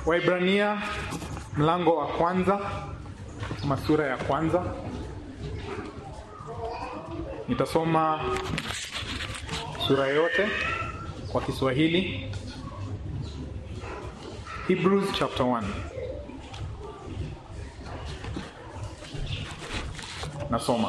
Waibrania mlango wa kwanza ama sura ya kwanza. Nitasoma sura yote kwa Kiswahili. Hebrews chapter 1. Nasoma.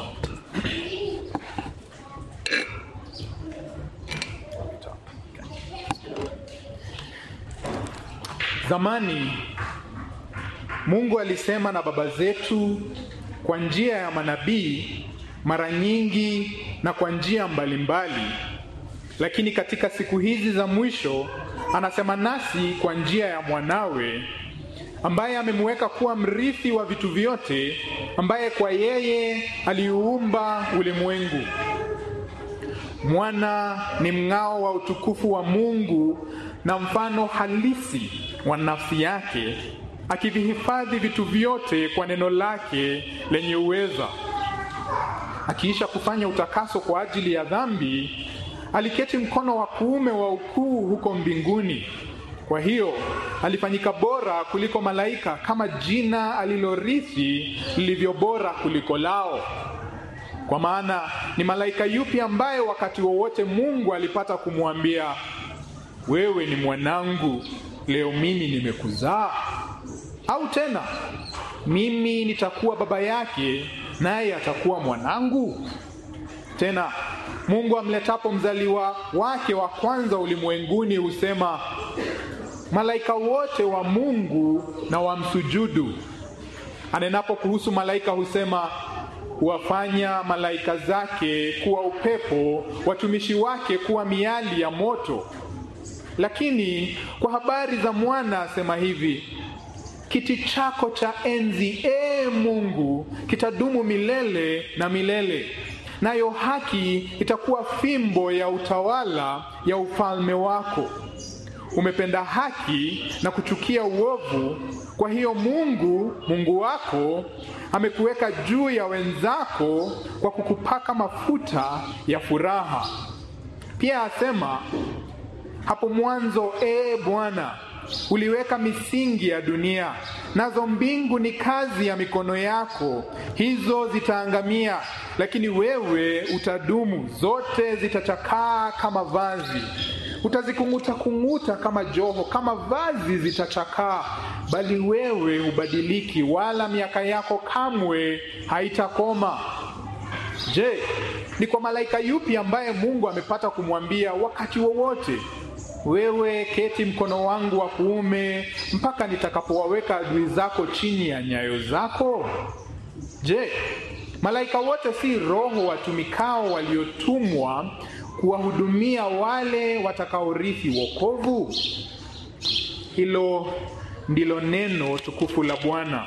Zamani Mungu alisema na baba zetu kwa njia ya manabii mara nyingi na kwa njia mbalimbali, lakini katika siku hizi za mwisho anasema nasi kwa njia ya mwanawe ambaye amemweka kuwa mrithi wa vitu vyote, ambaye kwa yeye aliuumba ulimwengu. Mwana ni mng'ao wa utukufu wa Mungu na mfano halisi wa nafsi yake, akivihifadhi vitu vyote kwa neno lake lenye uweza. Akiisha kufanya utakaso kwa ajili ya dhambi, aliketi mkono wa kuume wa ukuu huko mbinguni. Kwa hiyo alifanyika bora kuliko malaika, kama jina alilorithi lilivyo bora kuliko lao. Kwa maana ni malaika yupi ambaye wakati wowote Mungu alipata kumwambia wewe ni mwanangu, leo mimi nimekuzaa? Au tena mimi nitakuwa baba yake, naye atakuwa mwanangu? Tena Mungu amletapo mzaliwa wake wa kwanza ulimwenguni husema, malaika wote wa Mungu na wamsujudu. Anenapo kuhusu malaika husema, huwafanya malaika zake kuwa upepo, watumishi wake kuwa miali ya moto. Lakini kwa habari za mwana asema hivi, kiti chako cha enzi, ee Mungu, kitadumu milele na milele, nayo haki itakuwa fimbo ya utawala ya ufalme wako. Umependa haki na kuchukia uovu, kwa hiyo Mungu Mungu wako amekuweka juu ya wenzako kwa kukupaka mafuta ya furaha. Pia asema hapo mwanzo, ee Bwana, uliweka misingi ya dunia, nazo mbingu ni kazi ya mikono yako. Hizo zitaangamia, lakini wewe utadumu. Zote zitachakaa kama vazi, utazikung'uta kung'uta kama joho, kama vazi zitachakaa, bali wewe hubadiliki, wala miaka yako kamwe haitakoma. Je, ni kwa malaika yupi ambaye Mungu amepata kumwambia wakati wowote wewe keti mkono wangu wa kuume mpaka nitakapowaweka adui zako chini ya nyayo zako? Je, malaika wote si roho watumikao waliotumwa kuwahudumia wale watakaorithi wokovu? Hilo ndilo neno tukufu la Bwana.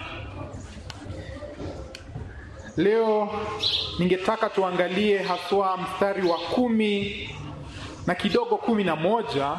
Leo ningetaka tuangalie haswa mstari wa kumi na kidogo kumi na moja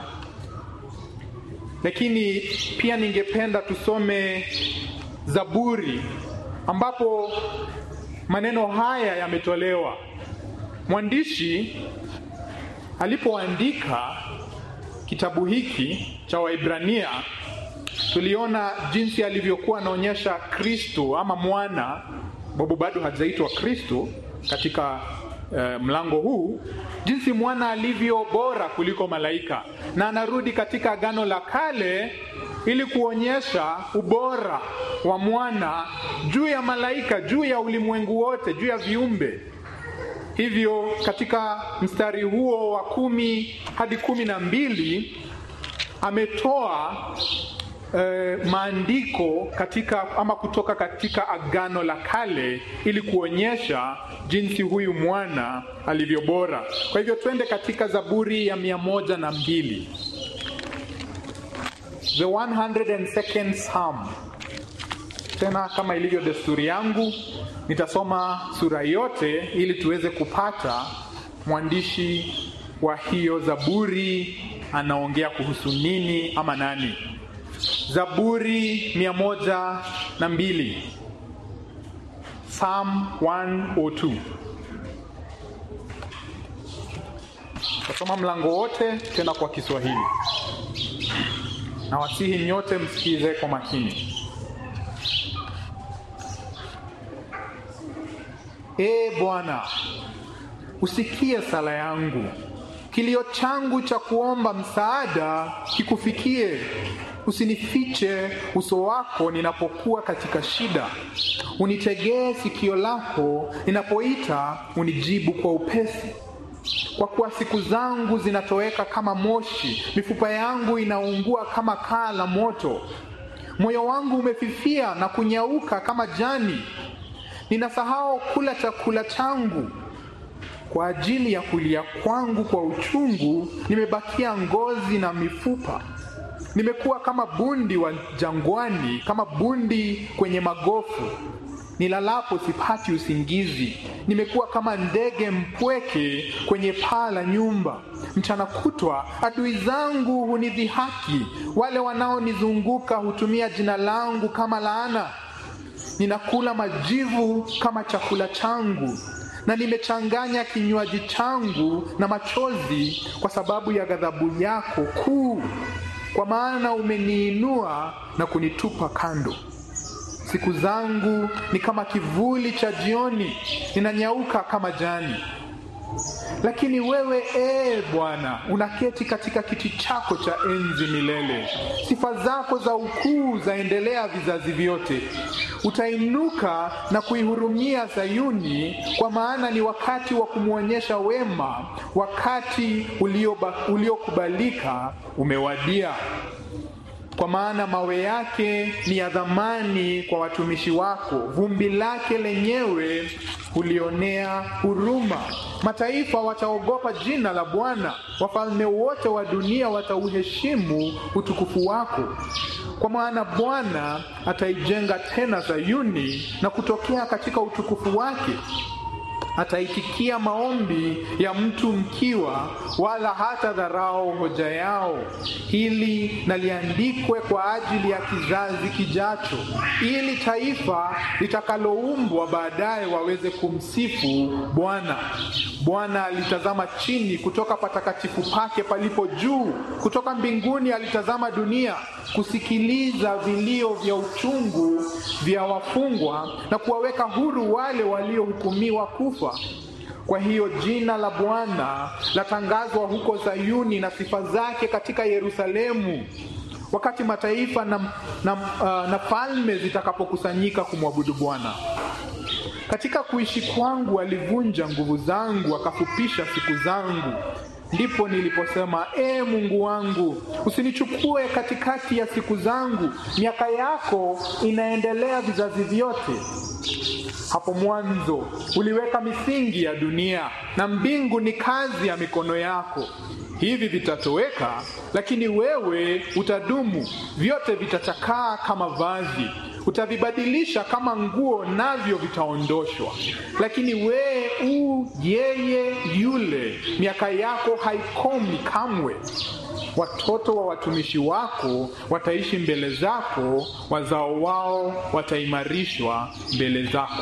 lakini pia ningependa tusome Zaburi ambapo maneno haya yametolewa. Mwandishi alipoandika kitabu hiki cha Waibrania, tuliona jinsi alivyokuwa anaonyesha Kristo ama mwana, sababu bado hajaitwa Kristo katika Uh, mlango huu jinsi mwana alivyo bora kuliko malaika, na anarudi katika Agano la Kale ili kuonyesha ubora wa mwana juu ya malaika, juu ya ulimwengu wote, juu ya viumbe. Hivyo katika mstari huo wa kumi hadi kumi na mbili ametoa Uh, maandiko katika ama kutoka katika Agano la Kale ili kuonyesha jinsi huyu mwana alivyo bora. Kwa hivyo twende katika Zaburi ya mia moja na mbili, the 102nd Psalm. Tena kama ilivyo desturi yangu, nitasoma sura yote ili tuweze kupata mwandishi wa hiyo Zaburi anaongea kuhusu nini ama nani. Zaburi mia moja na mbili Psalm 102. Tasoma mlango wote tena kwa Kiswahili. na wasihi nyote msikize kwa makini. Ee Bwana, usikie sala yangu, kilio changu cha kuomba msaada kikufikie. Usinifiche uso wako ninapokuwa katika shida, unitegee sikio lako ninapoita, unijibu kwa upesi. Kwa kuwa siku zangu zinatoweka kama moshi, mifupa yangu inaungua kama kaa la moto. Moyo wangu umefifia na kunyauka kama jani, ninasahau kula chakula changu. Kwa ajili ya kulia kwangu kwa uchungu, nimebakia ngozi na mifupa. Nimekuwa kama bundi wa jangwani, kama bundi kwenye magofu. Nilalapo sipati usingizi. Nimekuwa kama ndege mpweke kwenye paa la nyumba. Mchana kutwa adui zangu hunidhihaki, wale wanaonizunguka hutumia jina langu kama laana. Ninakula majivu kama chakula changu, na nimechanganya kinywaji changu na machozi kwa sababu ya ghadhabu yako kuu, kwa maana umeniinua na kunitupa kando. Siku zangu ni kama kivuli cha jioni, ninanyauka kama jani. Lakini wewe ee Bwana, unaketi katika kiti chako cha enzi milele. Sifa zako za ukuu zaendelea vizazi vyote. Utainuka na kuihurumia Sayuni, kwa maana ni wakati wa kumwonyesha wema, wakati uliokubalika umewadia kwa maana mawe yake ni ya dhamani kwa watumishi wako, vumbi lake lenyewe hulionea huruma. Mataifa wataogopa jina la Bwana, wafalme wote wa dunia watauheshimu utukufu wako. Kwa maana Bwana ataijenga tena Sayuni na kutokea katika utukufu wake ataitikia maombi ya mtu mkiwa, wala hata dharau hoja yao. Hili na liandikwe kwa ajili ya kizazi kijacho, ili taifa litakaloumbwa baadaye waweze kumsifu Bwana. Bwana alitazama chini kutoka patakatifu pake palipo juu, kutoka mbinguni alitazama dunia, kusikiliza vilio vya uchungu vya wafungwa na kuwaweka huru wale waliohukumiwa kufa. Kwa hiyo jina la Bwana latangazwa huko Sayuni na sifa zake katika Yerusalemu, wakati mataifa na, na, uh, na falme zitakapokusanyika kumwabudu Bwana. Katika kuishi kwangu alivunja nguvu zangu, akafupisha siku zangu. Ndipo niliposema, ee Mungu wangu, usinichukue katikati ya siku zangu. Miaka yako inaendelea vizazi vyote. Hapo mwanzo uliweka misingi ya dunia, na mbingu ni kazi ya mikono yako. Hivi vitatoweka, lakini wewe utadumu. Vyote vitachakaa kama vazi, utavibadilisha kama nguo, navyo vitaondoshwa. Lakini wewe u yeye yule, miaka yako haikomi kamwe. Watoto wa watumishi wako wataishi mbele zako, wazao wao wataimarishwa mbele zako.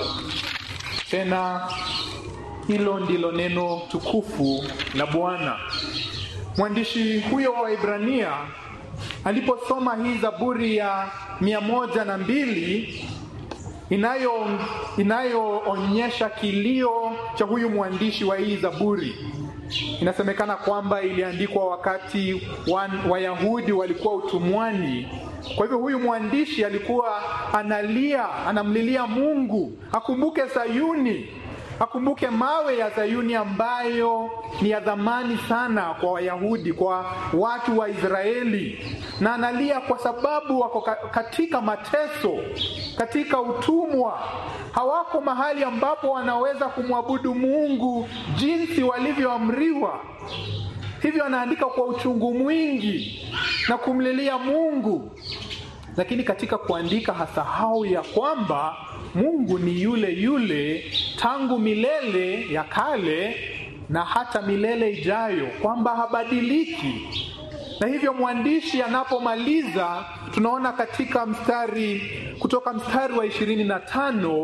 Tena hilo ndilo neno tukufu la Bwana. Mwandishi huyo wa Ibrania aliposoma hii Zaburi ya mia moja na mbili inayo inayoonyesha kilio cha huyu mwandishi wa hii Zaburi. Inasemekana kwamba iliandikwa wakati Wayahudi walikuwa utumwani. Kwa hivyo huyu mwandishi alikuwa analia, anamlilia Mungu akumbuke Sayuni, akumbuke mawe ya Sayuni ambayo ni ya dhamani sana kwa Wayahudi, kwa watu wa Israeli, na analia kwa sababu wako katika mateso, katika utumwa, hawako mahali ambapo wanaweza kumwabudu Mungu jinsi walivyoamriwa. Hivyo anaandika kwa uchungu mwingi na kumlilia Mungu, lakini katika kuandika hasahau ya kwamba Mungu ni yule yule tangu milele ya kale na hata milele ijayo, kwamba habadiliki. Na hivyo mwandishi anapomaliza, tunaona katika mstari kutoka mstari wa ishirini na tano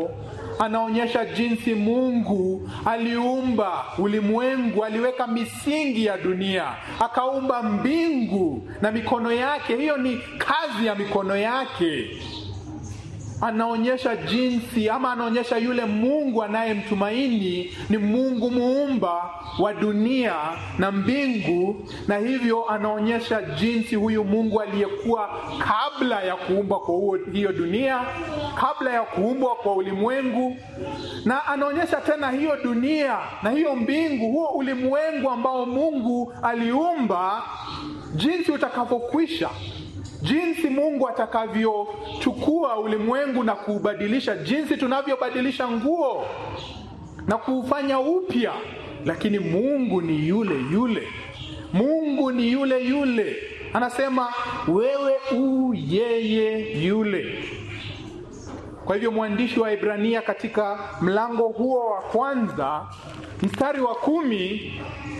anaonyesha jinsi Mungu aliumba ulimwengu, aliweka misingi ya dunia, akaumba mbingu na mikono yake. Hiyo ni kazi ya mikono yake. Anaonyesha jinsi ama anaonyesha yule Mungu anayemtumaini ni Mungu muumba wa dunia na mbingu, na hivyo anaonyesha jinsi huyu Mungu aliyekuwa kabla ya kuumbwa kwa huo, hiyo dunia, kabla ya kuumbwa kwa ulimwengu, na anaonyesha tena hiyo dunia na hiyo mbingu, huo ulimwengu ambao Mungu aliumba, jinsi utakavyokwisha jinsi Mungu atakavyochukua ulimwengu na kuubadilisha, jinsi tunavyobadilisha nguo na kuufanya upya. Lakini Mungu ni yule yule, Mungu ni yule yule. Anasema wewe u yeye yule. Kwa hivyo mwandishi wa Ibrania katika mlango huo wa kwanza mstari wa kumi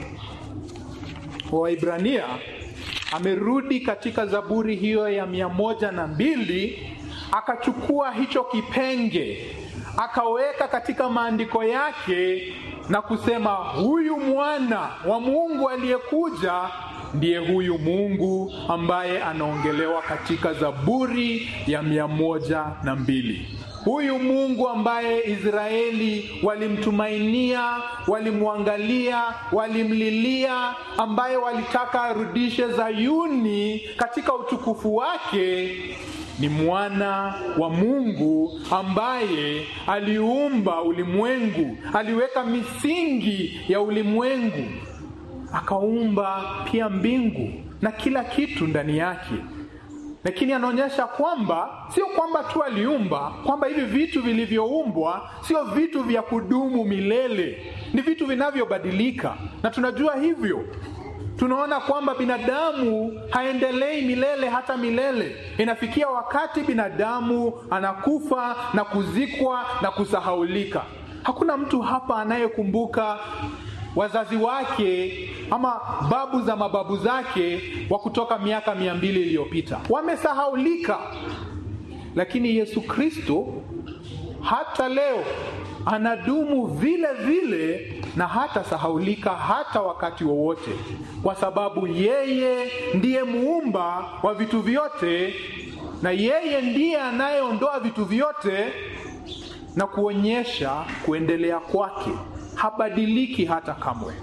wa Ibrania amerudi katika Zaburi hiyo ya mia moja na mbili akachukua hicho kipenge akaweka katika maandiko yake na kusema huyu mwana wa Mungu aliyekuja ndiye huyu Mungu ambaye anaongelewa katika Zaburi ya mia moja na mbili. Huyu Mungu ambaye Israeli walimtumainia, walimwangalia, walimlilia, ambaye walitaka arudishe Zayuni katika utukufu wake, ni mwana wa Mungu ambaye aliumba ulimwengu, aliweka misingi ya ulimwengu, akaumba pia mbingu na kila kitu ndani yake lakini anaonyesha kwamba sio kwamba tu aliumba, kwamba hivi vitu vilivyoumbwa sio vitu vya kudumu milele, ni vitu vinavyobadilika, na tunajua hivyo. Tunaona kwamba binadamu haendelei milele hata milele. Inafikia wakati binadamu anakufa na kuzikwa na kusahaulika. Hakuna mtu hapa anayekumbuka wazazi wake ama babu za mababu zake wa kutoka miaka mia mbili iliyopita wamesahaulika, lakini Yesu Kristo hata leo anadumu vile vile na hata sahaulika hata wakati wowote, kwa sababu yeye ndiye muumba wa vitu vyote na yeye ndiye anayeondoa vitu vyote na kuonyesha kuendelea kwake habadiliki hata kamwe.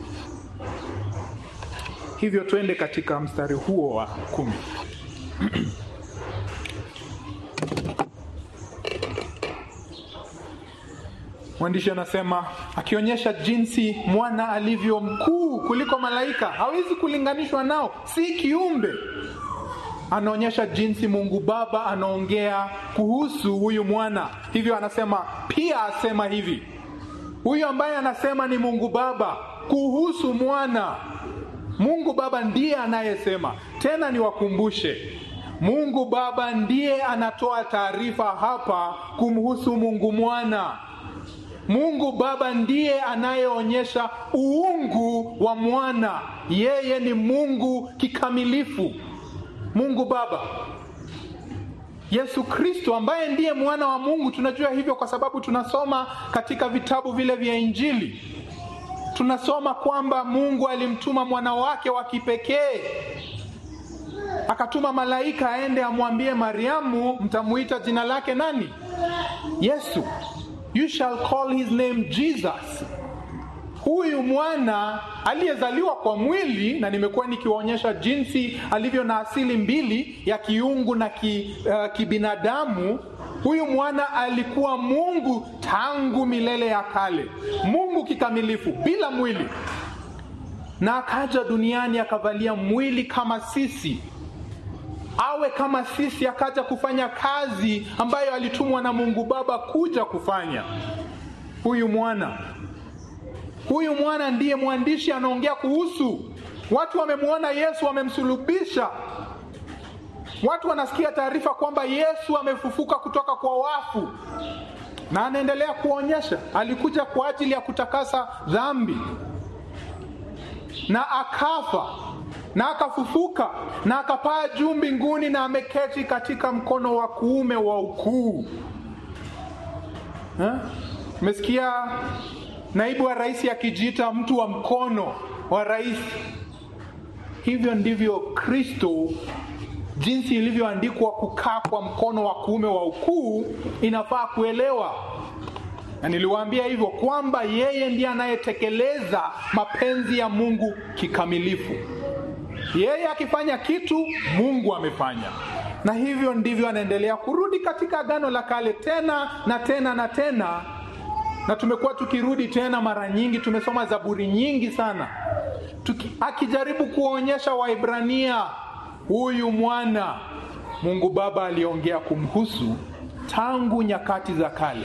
Hivyo twende katika mstari huo wa kumi. Mwandishi anasema akionyesha jinsi mwana alivyo mkuu kuliko malaika, hawezi kulinganishwa nao, si kiumbe. Anaonyesha jinsi Mungu Baba anaongea kuhusu huyu mwana, hivyo anasema pia asema hivi huyu ambaye anasema ni Mungu Baba kuhusu mwana. Mungu Baba ndiye anayesema. Tena niwakumbushe, Mungu Baba ndiye anatoa taarifa hapa kumhusu Mungu Mwana. Mungu Baba ndiye anayeonyesha uungu wa mwana. Yeye ni Mungu kikamilifu. Mungu Baba Yesu Kristo ambaye ndiye mwana wa Mungu. Tunajua hivyo kwa sababu tunasoma katika vitabu vile vya Injili, tunasoma kwamba Mungu alimtuma mwana wake wa kipekee, akatuma malaika aende amwambie Mariamu, mtamuita jina lake nani? Yesu. You shall call his name Jesus. Huyu mwana aliyezaliwa kwa mwili, na nimekuwa nikiwaonyesha jinsi alivyo na asili mbili ya kiungu na ki, uh, kibinadamu. Huyu mwana alikuwa Mungu tangu milele ya kale, Mungu kikamilifu bila mwili, na akaja duniani akavalia mwili kama sisi, awe kama sisi, akaja kufanya kazi ambayo alitumwa na Mungu Baba kuja kufanya. Huyu mwana Huyu mwana ndiye mwandishi anaongea kuhusu. Watu wamemwona Yesu, wamemsulubisha. Watu wanasikia taarifa kwamba Yesu amefufuka kutoka kwa wafu, na anaendelea kuonyesha alikuja kwa ajili ya kutakasa dhambi, na akafa na akafufuka na akapaa juu mbinguni, na ameketi katika mkono wa kuume wa ukuu eh? Umesikia naibu wa rais akijiita mtu wa mkono wa rais. Hivyo ndivyo Kristo, jinsi ilivyoandikwa kukaa kwa mkono wa kuume wa ukuu, inafaa kuelewa na niliwaambia hivyo kwamba yeye ndiye anayetekeleza mapenzi ya Mungu kikamilifu. Yeye akifanya kitu, Mungu amefanya, na hivyo ndivyo anaendelea kurudi katika Agano la Kale tena na tena na tena, na tumekuwa tukirudi tena mara nyingi. Tumesoma Zaburi nyingi sana Tuki, akijaribu kuwaonyesha Waibrania huyu mwana Mungu Baba aliongea kumhusu tangu nyakati za kale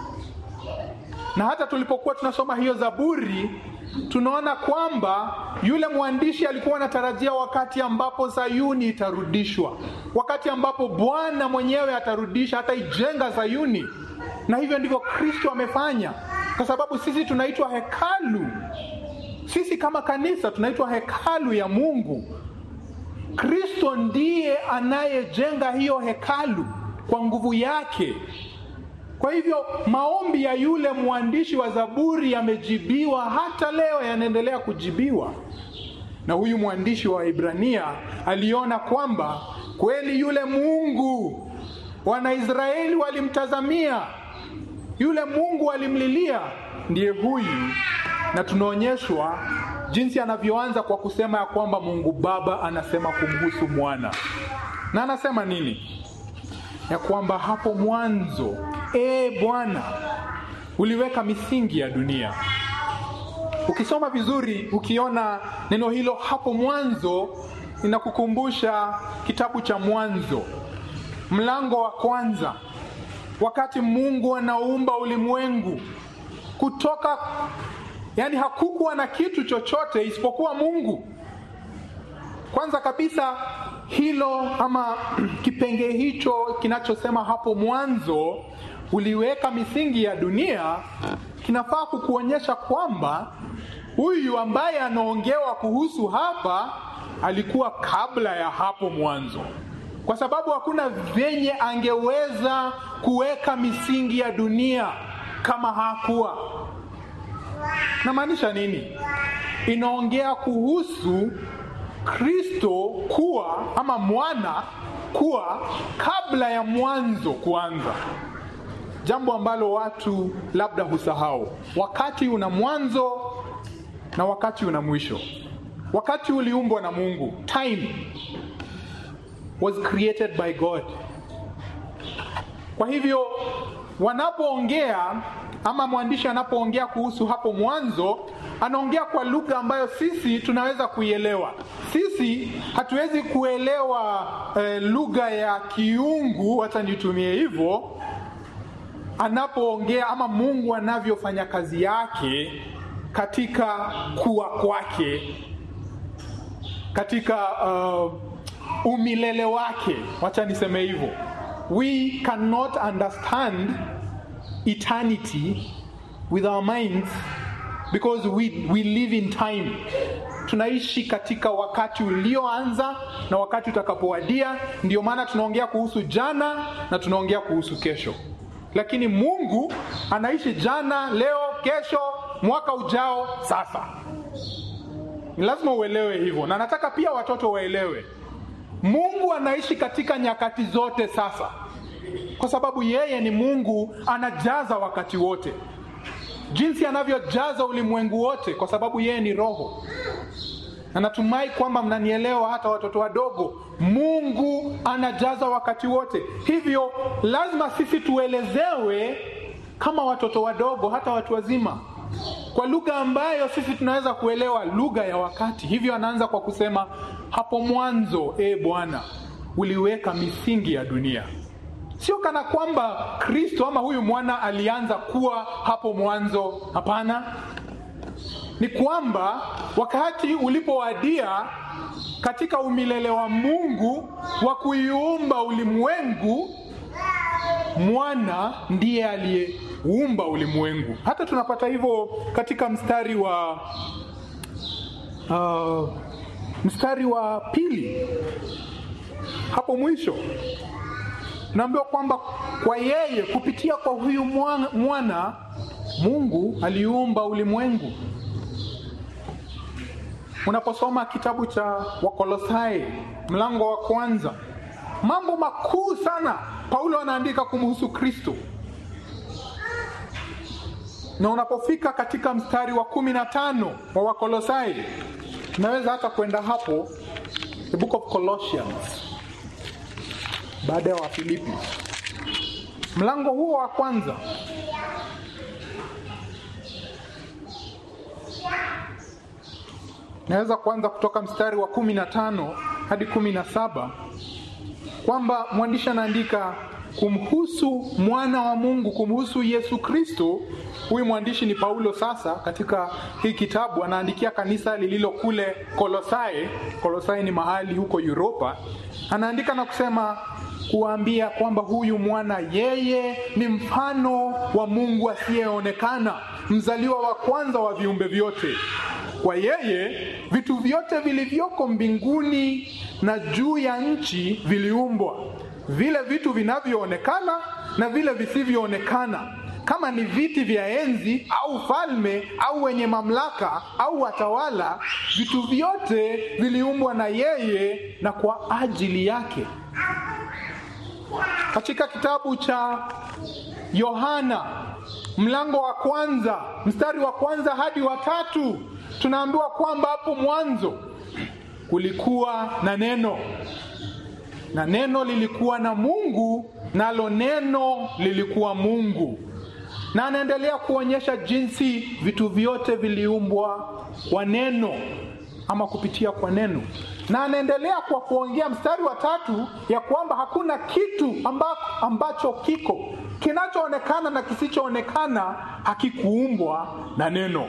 na hata tulipokuwa tunasoma hiyo Zaburi tunaona kwamba yule mwandishi alikuwa anatarajia wakati ambapo Sayuni itarudishwa, wakati ambapo Bwana mwenyewe atarudisha hata ijenga Sayuni, na hivyo ndivyo Kristo amefanya, kwa sababu sisi tunaitwa hekalu. Sisi kama kanisa tunaitwa hekalu ya Mungu. Kristo ndiye anayejenga hiyo hekalu kwa nguvu yake. Kwa hivyo maombi ya yule mwandishi wa Zaburi yamejibiwa, hata leo yanaendelea kujibiwa. Na huyu mwandishi wa Ibrania aliona kwamba kweli yule Mungu Wanaisraeli walimtazamia, yule Mungu walimlilia, ndiye huyu, na tunaonyeshwa jinsi anavyoanza kwa kusema ya kwamba Mungu Baba anasema kumhusu mwana, na anasema nini? Ya kwamba hapo mwanzo E Bwana, uliweka misingi ya dunia. Ukisoma vizuri, ukiona neno hilo hapo mwanzo, inakukumbusha kitabu cha Mwanzo mlango wa kwanza, wakati Mungu anaumba ulimwengu kutoka, yani hakukuwa na kitu chochote isipokuwa Mungu. Kwanza kabisa hilo ama kipengee hicho kinachosema hapo mwanzo uliweka misingi ya dunia kinafaa kukuonyesha kwamba huyu ambaye anaongewa kuhusu hapa alikuwa kabla ya hapo mwanzo, kwa sababu hakuna venye angeweza kuweka misingi ya dunia kama hakuwa. Namaanisha nini? Inaongea kuhusu Kristo kuwa ama mwana kuwa kabla ya mwanzo kuanza, jambo ambalo watu labda husahau. Wakati una mwanzo na wakati una mwisho. Wakati uliumbwa na Mungu, time was created by God. Kwa hivyo wanapoongea ama mwandishi anapoongea kuhusu hapo mwanzo, anaongea kwa lugha ambayo sisi tunaweza kuielewa. Sisi hatuwezi kuelewa eh, lugha ya kiungu, hata nitumie hivyo, anapoongea ama Mungu anavyofanya kazi yake katika kuwa kwake, katika uh, umilele wake, wacha niseme hivyo. We cannot understand eternity with our minds because we, we live in time. Tunaishi katika wakati ulioanza na wakati utakapowadia. Ndio maana tunaongea kuhusu jana na tunaongea kuhusu kesho, lakini Mungu anaishi jana, leo, kesho, mwaka ujao, sasa. Ni lazima uelewe hivyo, na nataka pia watoto waelewe Mungu anaishi katika nyakati zote sasa, kwa sababu yeye ni Mungu, anajaza wakati wote, jinsi anavyojaza ulimwengu wote, kwa sababu yeye ni Roho. Na natumai kwamba mnanielewa, hata watoto wadogo. Mungu anajaza wakati wote, hivyo lazima sisi tuelezewe kama watoto wadogo, hata watu wazima, kwa lugha ambayo sisi tunaweza kuelewa, lugha ya wakati. Hivyo anaanza kwa kusema hapo mwanzo, e Bwana, uliweka misingi ya dunia. Sio kana kwamba Kristo ama huyu mwana alianza kuwa hapo mwanzo. Hapana, ni kwamba wakati ulipowadia katika umilele wa Mungu wa kuiumba ulimwengu, mwana ndiye aliyeumba ulimwengu. Hata tunapata hivyo katika mstari wa uh, mstari wa pili hapo mwisho naambiwa kwamba kwa yeye kupitia kwa huyu mwana, mwana Mungu aliumba ulimwengu. Unaposoma kitabu cha Wakolosai mlango wa kwanza, mambo makuu sana Paulo anaandika kumhusu Kristo, na unapofika katika mstari wa kumi na tano wa Wakolosai, unaweza hata kwenda hapo, the book of Colossians, baada ya Wafilipi, mlango huo wa kwanza naweza kuanza kutoka mstari wa kumi na tano hadi kumi na saba kwamba mwandishi anaandika kumhusu mwana wa Mungu, kumhusu Yesu Kristo. Huyu mwandishi ni Paulo. Sasa katika hii kitabu anaandikia kanisa lililo kule Kolosai. Kolosai ni mahali huko Uropa. Anaandika na kusema kuwaambia kwamba huyu mwana yeye ni mfano wa Mungu asiyeonekana, mzaliwa wa kwanza wa viumbe vyote. Kwa yeye vitu vyote vilivyoko mbinguni na juu ya nchi viliumbwa, vile vitu vinavyoonekana na vile visivyoonekana, kama ni viti vya enzi au falme au wenye mamlaka au watawala, vitu vyote viliumbwa na yeye na kwa ajili yake. Katika kitabu cha Yohana mlango wa kwanza mstari wa kwanza hadi wa tatu tunaambiwa kwamba hapo mwanzo kulikuwa na neno, na neno lilikuwa na Mungu, nalo neno lilikuwa Mungu. Na anaendelea kuonyesha jinsi vitu vyote viliumbwa kwa neno ama kupitia kwa neno, na anaendelea kwa kuongea mstari wa tatu ya kwamba hakuna kitu amba, ambacho kiko kinachoonekana na kisichoonekana hakikuumbwa na neno.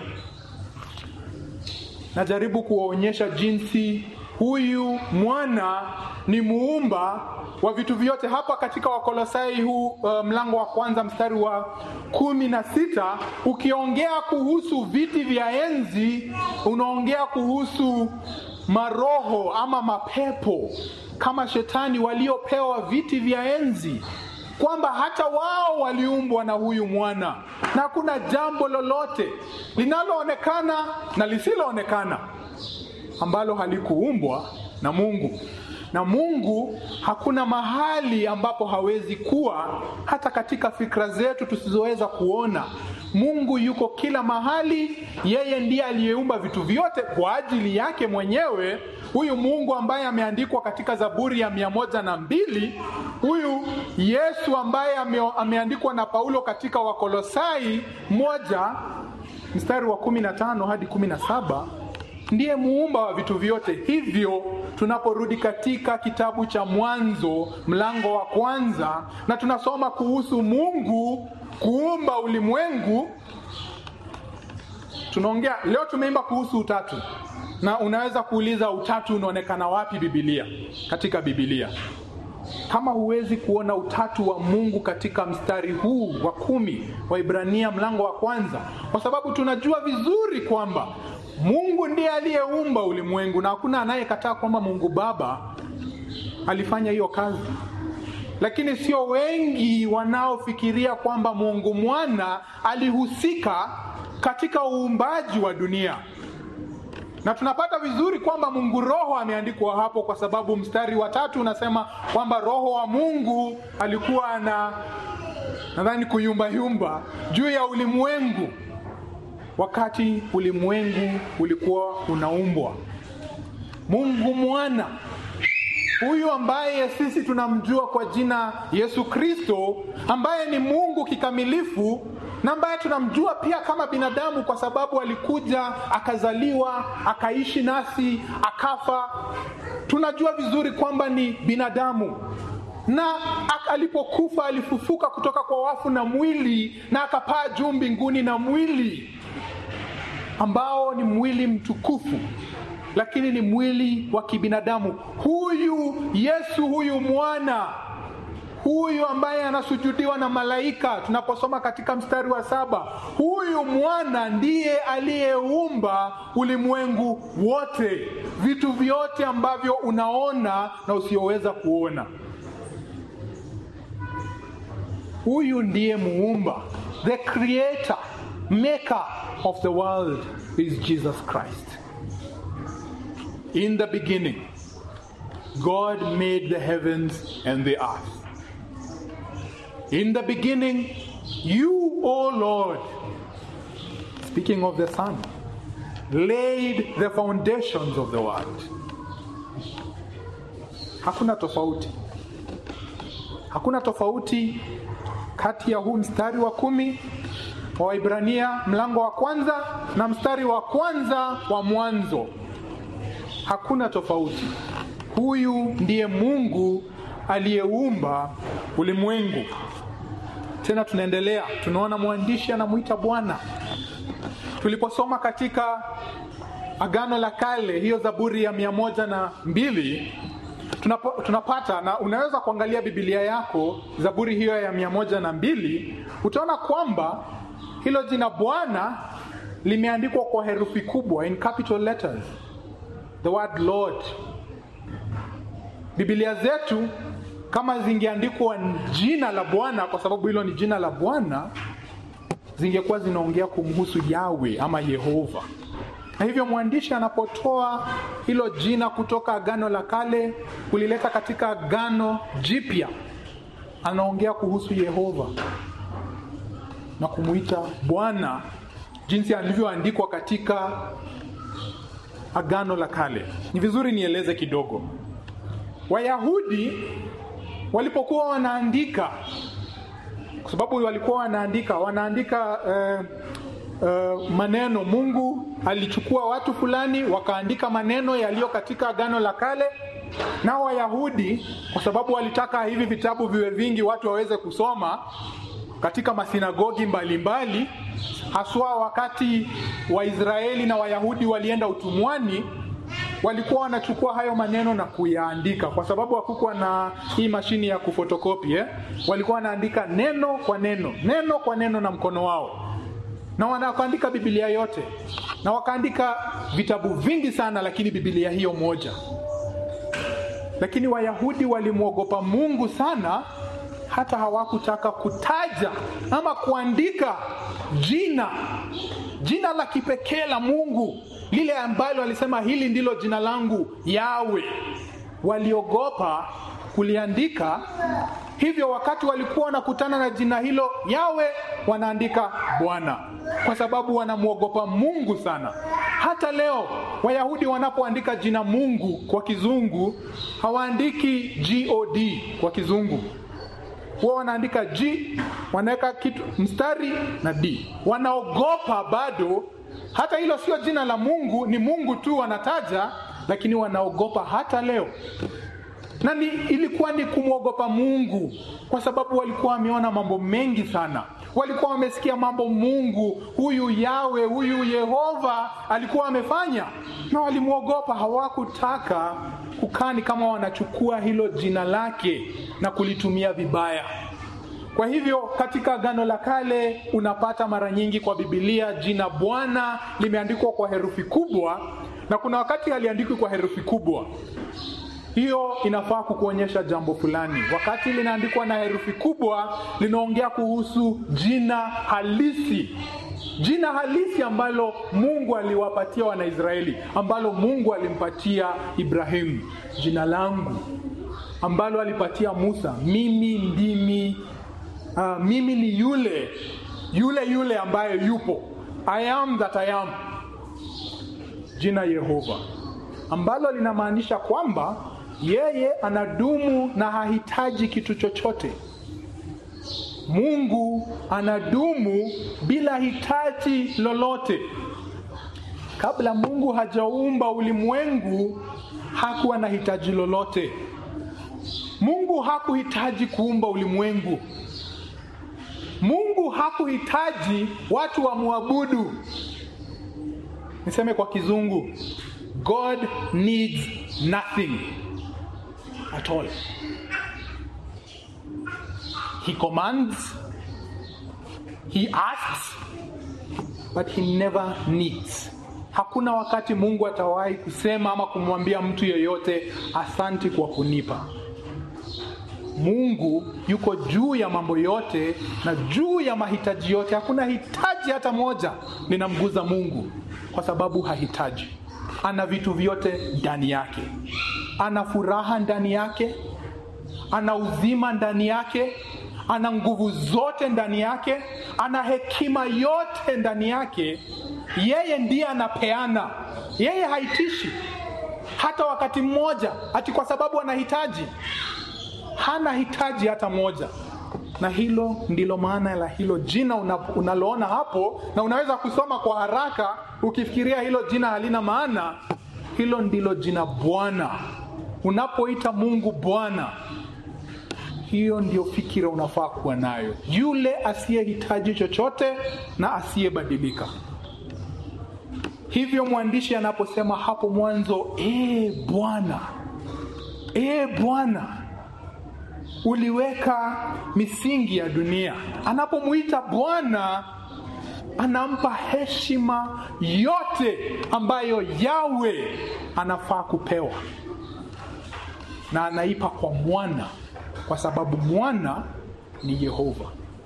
Najaribu kuwaonyesha jinsi huyu mwana ni muumba wa vitu vyote. Hapa katika Wakolosai huu uh, mlango wa kwanza mstari wa kumi na sita ukiongea kuhusu viti vya enzi, unaongea kuhusu maroho ama mapepo kama shetani waliopewa viti vya enzi kwamba hata wao waliumbwa na huyu mwana, na hakuna jambo lolote linaloonekana na lisiloonekana ambalo halikuumbwa na Mungu. Na Mungu hakuna mahali ambapo hawezi kuwa, hata katika fikra zetu tusizoweza kuona. Mungu yuko kila mahali. Yeye ndiye aliyeumba vitu vyote kwa ajili yake mwenyewe. Huyu Mungu ambaye ameandikwa katika Zaburi ya mia moja na mbili, huyu Yesu ambaye ame, ameandikwa na Paulo katika Wakolosai moja mstari wa kumi na tano hadi kumi na saba ndiye muumba wa vitu vyote. Hivyo tunaporudi katika kitabu cha Mwanzo mlango wa kwanza na tunasoma kuhusu Mungu kuumba ulimwengu, tunaongea leo, tumeimba kuhusu utatu, na unaweza kuuliza utatu unaonekana wapi Biblia? Katika Biblia kama huwezi kuona utatu wa Mungu katika mstari huu wa kumi wa Ibrania mlango wa kwanza, kwa sababu tunajua vizuri kwamba Mungu ndiye aliyeumba ulimwengu na hakuna anayekataa kwamba Mungu Baba alifanya hiyo kazi, lakini sio wengi wanaofikiria kwamba Mungu Mwana alihusika katika uumbaji wa dunia na tunapata vizuri kwamba Mungu Roho ameandikwa hapo, kwa sababu mstari wa tatu unasema kwamba Roho wa Mungu alikuwa na nadhani kuyumbayumba juu ya ulimwengu wakati ulimwengu ulikuwa unaumbwa. Mungu Mwana huyu ambaye sisi tunamjua kwa jina Yesu Kristo, ambaye ni Mungu kikamilifu na ambaye tunamjua pia kama binadamu kwa sababu alikuja akazaliwa, akaishi nasi, akafa. Tunajua vizuri kwamba ni binadamu, na alipokufa alifufuka kutoka kwa wafu na mwili, na akapaa juu mbinguni na mwili ambao ni mwili mtukufu, lakini ni mwili wa kibinadamu. Huyu Yesu, huyu mwana huyu ambaye anasujudiwa na malaika, tunaposoma katika mstari wa saba, huyu mwana ndiye aliyeumba ulimwengu wote, vitu vyote ambavyo unaona na usioweza kuona. Huyu ndiye muumba, the creator maker of the world is Jesus Christ. In the beginning, God made the heavens and the earth. In the beginning, you, O Lord, speaking of the Son, laid the foundations of the world. Hakuna tofauti, hakuna tofauti kati ya huu mstari wa kumi wa Waibrania mlango wa kwanza na mstari wa kwanza wa Mwanzo. Hakuna tofauti. Huyu ndiye Mungu aliyeumba ulimwengu. Tena tunaendelea, tunaona mwandishi anamwita Bwana. Tuliposoma katika Agano la Kale, hiyo Zaburi ya mia moja na mbili tunapo, tunapata na unaweza kuangalia Biblia yako Zaburi hiyo ya mia moja na mbili utaona kwamba hilo jina Bwana limeandikwa kwa herufi kubwa, in capital letters, the word Lord. Biblia zetu kama zingeandikwa jina la Bwana, kwa sababu hilo ni jina la Bwana, zingekuwa zinaongea kumhusu Yawe ama Yehova. Na hivyo mwandishi anapotoa hilo jina kutoka Agano la Kale kulileta katika Agano Jipya, anaongea kuhusu Yehova na kumuita Bwana jinsi alivyoandikwa katika Agano la Kale. Ni vizuri nieleze kidogo. Wayahudi walipokuwa wanaandika, kwa sababu walikuwa wanaandika wanaandika eh, eh, maneno. Mungu alichukua watu fulani wakaandika maneno yaliyo katika Agano la Kale, nao Wayahudi kwa sababu walitaka hivi vitabu viwe vingi, watu waweze kusoma katika masinagogi mbalimbali, haswa wakati Waisraeli na Wayahudi walienda utumwani walikuwa wanachukua hayo maneno na kuyaandika, kwa sababu hakukuwa na hii mashini ya kufotokopi eh? Walikuwa wanaandika neno kwa neno, neno kwa neno na mkono wao, na wanakuandika Biblia yote, na wakaandika vitabu vingi sana, lakini Biblia hiyo moja. Lakini Wayahudi walimwogopa Mungu sana, hata hawakutaka kutaja ama kuandika jina jina la kipekee la Mungu lile ambalo alisema hili ndilo jina langu Yawe. Waliogopa kuliandika, hivyo wakati walikuwa wanakutana na jina hilo Yawe, wanaandika Bwana, kwa sababu wanamwogopa Mungu sana. Hata leo Wayahudi wanapoandika jina Mungu kwa kizungu hawaandiki God kwa kizungu huwa wanaandika G, wanaweka kitu mstari na D. Wanaogopa bado, hata hilo sio jina la Mungu, ni Mungu tu wanataja, lakini wanaogopa hata leo. Na ni, ilikuwa ni kumwogopa Mungu kwa sababu walikuwa wameona mambo mengi sana, walikuwa wamesikia mambo Mungu huyu Yawe huyu Yehova alikuwa amefanya, na walimwogopa. Hawakutaka kukani kama wanachukua hilo jina lake na kulitumia vibaya. Kwa hivyo katika Agano la Kale unapata mara nyingi kwa Biblia jina Bwana limeandikwa kwa herufi kubwa, na kuna wakati haliandikwi kwa herufi kubwa. Hiyo inafaa kukuonyesha jambo fulani. Wakati linaandikwa na herufi kubwa, linaongea kuhusu jina halisi, jina halisi ambalo Mungu aliwapatia Wanaisraeli, ambalo Mungu alimpatia Ibrahimu, jina langu ambalo alipatia Musa, mimi ndimi uh, mimi ni yule yule yule ambaye yupo, I am that I am, jina Yehova ambalo linamaanisha kwamba yeye anadumu na hahitaji kitu chochote. Mungu anadumu bila hitaji lolote. Kabla Mungu hajaumba ulimwengu, hakuwa na hitaji lolote. Mungu hakuhitaji kuumba ulimwengu. Mungu hakuhitaji watu wamwabudu. Niseme kwa kizungu, God needs nothing at all. He commands, he asks, but he never needs. Hakuna wakati Mungu atawahi kusema ama kumwambia mtu yeyote asanti kwa kunipa. Mungu yuko juu ya mambo yote na juu ya mahitaji yote. Hakuna hitaji hata moja linamguza Mungu, kwa sababu hahitaji. Ana vitu vyote ndani yake, ana furaha ndani yake, ana uzima ndani yake, ana nguvu zote ndani yake, ana hekima yote ndani yake. Yeye ndiye anapeana, yeye haitishi hata wakati mmoja, ati kwa sababu anahitaji. Hana hitaji hata moja, na hilo ndilo maana la hilo jina una, unaloona hapo, na unaweza kusoma kwa haraka ukifikiria hilo jina halina maana. Hilo ndilo jina Bwana. Unapoita Mungu Bwana, hiyo ndio fikira unafaa kuwa nayo, yule asiyehitaji chochote na asiyebadilika. Hivyo mwandishi anaposema hapo mwanzo, ee Bwana, ee Bwana, uliweka misingi ya dunia. Anapomwita Bwana, anampa heshima yote ambayo Yawe anafaa kupewa, na anaipa kwa mwana, kwa sababu mwana ni Yehova.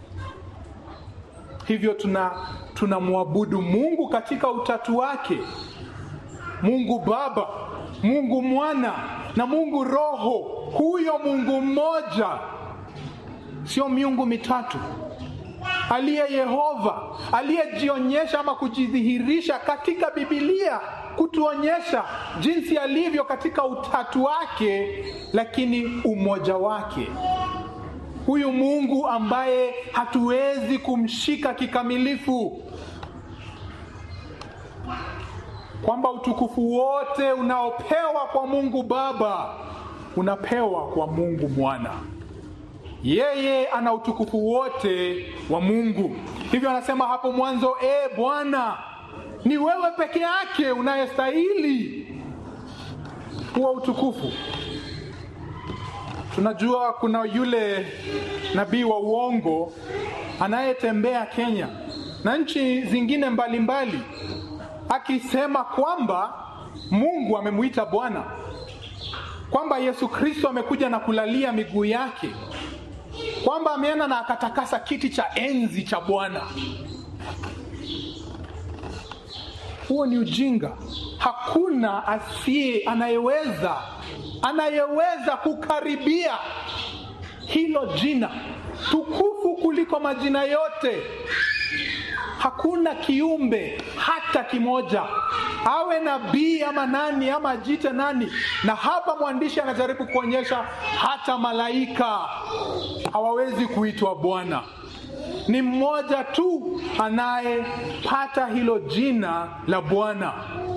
Hivyo tuna tunamwabudu Mungu katika utatu wake, Mungu Baba, Mungu Mwana na Mungu Roho. Huyo Mungu mmoja, sio miungu mitatu, aliye Yehova, aliyejionyesha ama kujidhihirisha katika Bibilia kutuonyesha jinsi alivyo katika utatu wake, lakini umoja wake huyu Mungu ambaye hatuwezi kumshika kikamilifu, kwamba utukufu wote unaopewa kwa Mungu Baba unapewa kwa Mungu Mwana. Yeye ana utukufu wote wa Mungu. Hivyo anasema hapo mwanzo, e Bwana, ni wewe peke yake unayestahili huo utukufu. Tunajua kuna yule nabii wa uongo anayetembea Kenya na nchi zingine mbalimbali mbali, akisema kwamba Mungu amemwita Bwana, kwamba Yesu Kristo amekuja na kulalia miguu yake, kwamba ameenda na akatakasa kiti cha enzi cha Bwana. Huo ni ujinga. Hakuna asiye anayeweza anayeweza kukaribia hilo jina tukufu kuliko majina yote. Hakuna kiumbe hata kimoja, awe nabii ama nani ama ajite nani. Na hapa mwandishi anajaribu kuonyesha hata malaika hawawezi kuitwa Bwana. Ni mmoja tu anayepata hilo jina la Bwana,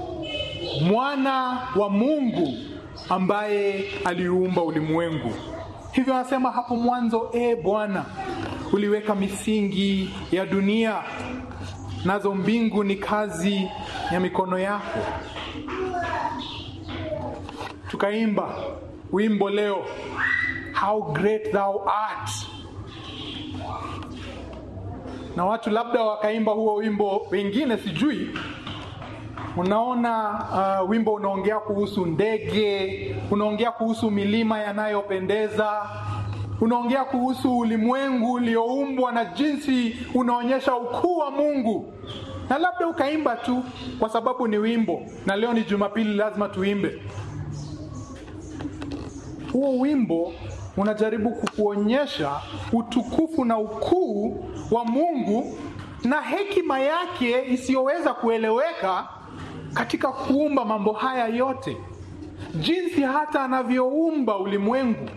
mwana wa Mungu ambaye aliumba ulimwengu. Hivyo anasema hapo mwanzo, e Bwana, uliweka misingi ya dunia, nazo mbingu ni kazi ya mikono yako. Tukaimba wimbo leo, how great thou art, na watu labda wakaimba huo wimbo, wengine sijui Unaona, uh, wimbo unaongea kuhusu ndege, unaongea kuhusu milima yanayopendeza, unaongea kuhusu ulimwengu ulioumbwa na jinsi unaonyesha ukuu wa Mungu, na labda ukaimba tu kwa sababu ni wimbo, na leo ni Jumapili, lazima tuimbe huo wimbo. Unajaribu kukuonyesha utukufu na ukuu wa Mungu na hekima yake isiyoweza kueleweka katika kuumba mambo haya yote, jinsi hata anavyoumba ulimwengu.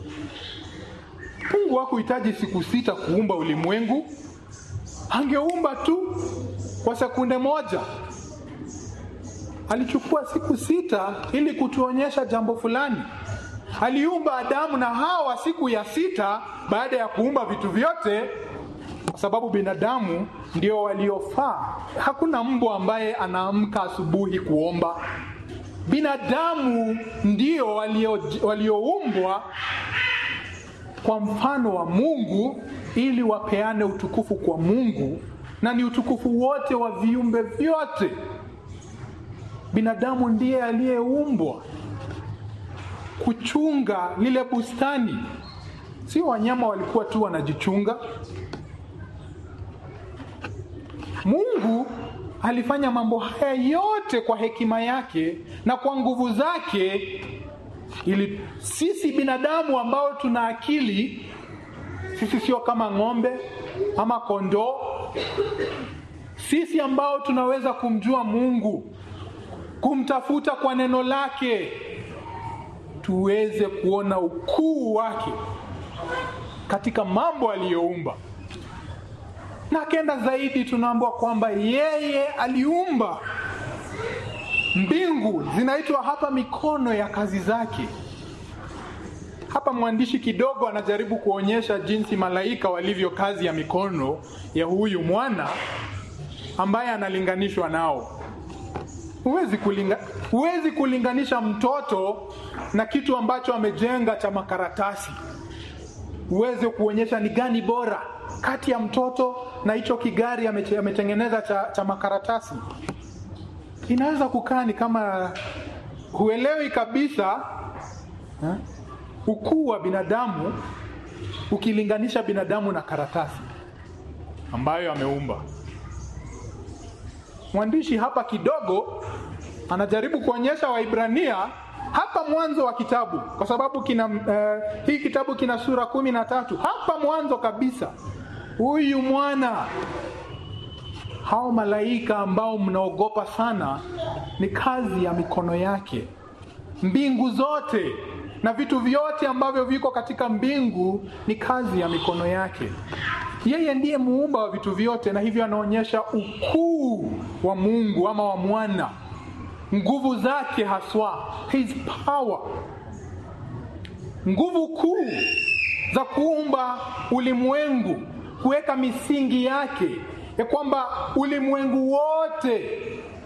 Mungu hakuhitaji siku sita kuumba ulimwengu, angeumba tu kwa sekunde moja. Alichukua siku sita ili kutuonyesha jambo fulani. Aliumba Adamu na Hawa siku ya sita baada ya kuumba vitu vyote, kwa sababu binadamu ndio waliofaa. Hakuna mbwa ambaye anaamka asubuhi kuomba. Binadamu ndio walioumbwa kwa mfano wa Mungu ili wapeane utukufu kwa Mungu, na ni utukufu wote wa viumbe vyote. Binadamu ndiye aliyeumbwa kuchunga lile bustani sio wanyama walikuwa tu wanajichunga. Mungu alifanya mambo haya yote kwa hekima yake na kwa nguvu zake, ili sisi binadamu ambao tuna akili, sisi sio kama ng'ombe ama kondoo, sisi ambao tunaweza kumjua Mungu, kumtafuta kwa neno lake, tuweze kuona ukuu wake katika mambo aliyoumba na akenda zaidi, tunaambiwa kwamba yeye aliumba mbingu, zinaitwa hapa mikono ya kazi zake. Hapa mwandishi kidogo anajaribu kuonyesha jinsi malaika walivyo kazi ya mikono ya huyu mwana ambaye analinganishwa nao. Huwezi kulinga, huwezi kulinganisha mtoto na kitu ambacho amejenga cha makaratasi, uweze kuonyesha ni gani bora kati ya mtoto na hicho kigari ametengeneza cha, cha makaratasi. Inaweza kukaa ni kama huelewi kabisa ha? ukuu wa binadamu ukilinganisha binadamu na karatasi ambayo ameumba. Mwandishi hapa kidogo anajaribu kuonyesha Waibrania hapa mwanzo wa kitabu, kwa sababu kina uh, hii kitabu kina sura kumi na tatu. Hapa mwanzo kabisa huyu mwana, hao malaika ambao mnaogopa sana, ni kazi ya mikono yake. Mbingu zote na vitu vyote ambavyo viko katika mbingu ni kazi ya mikono yake. Yeye ndiye muumba wa vitu vyote, na hivyo anaonyesha ukuu wa Mungu ama wa mwana, nguvu zake haswa, his power, nguvu kuu za kuumba ulimwengu kuweka misingi yake ya kwamba ulimwengu wote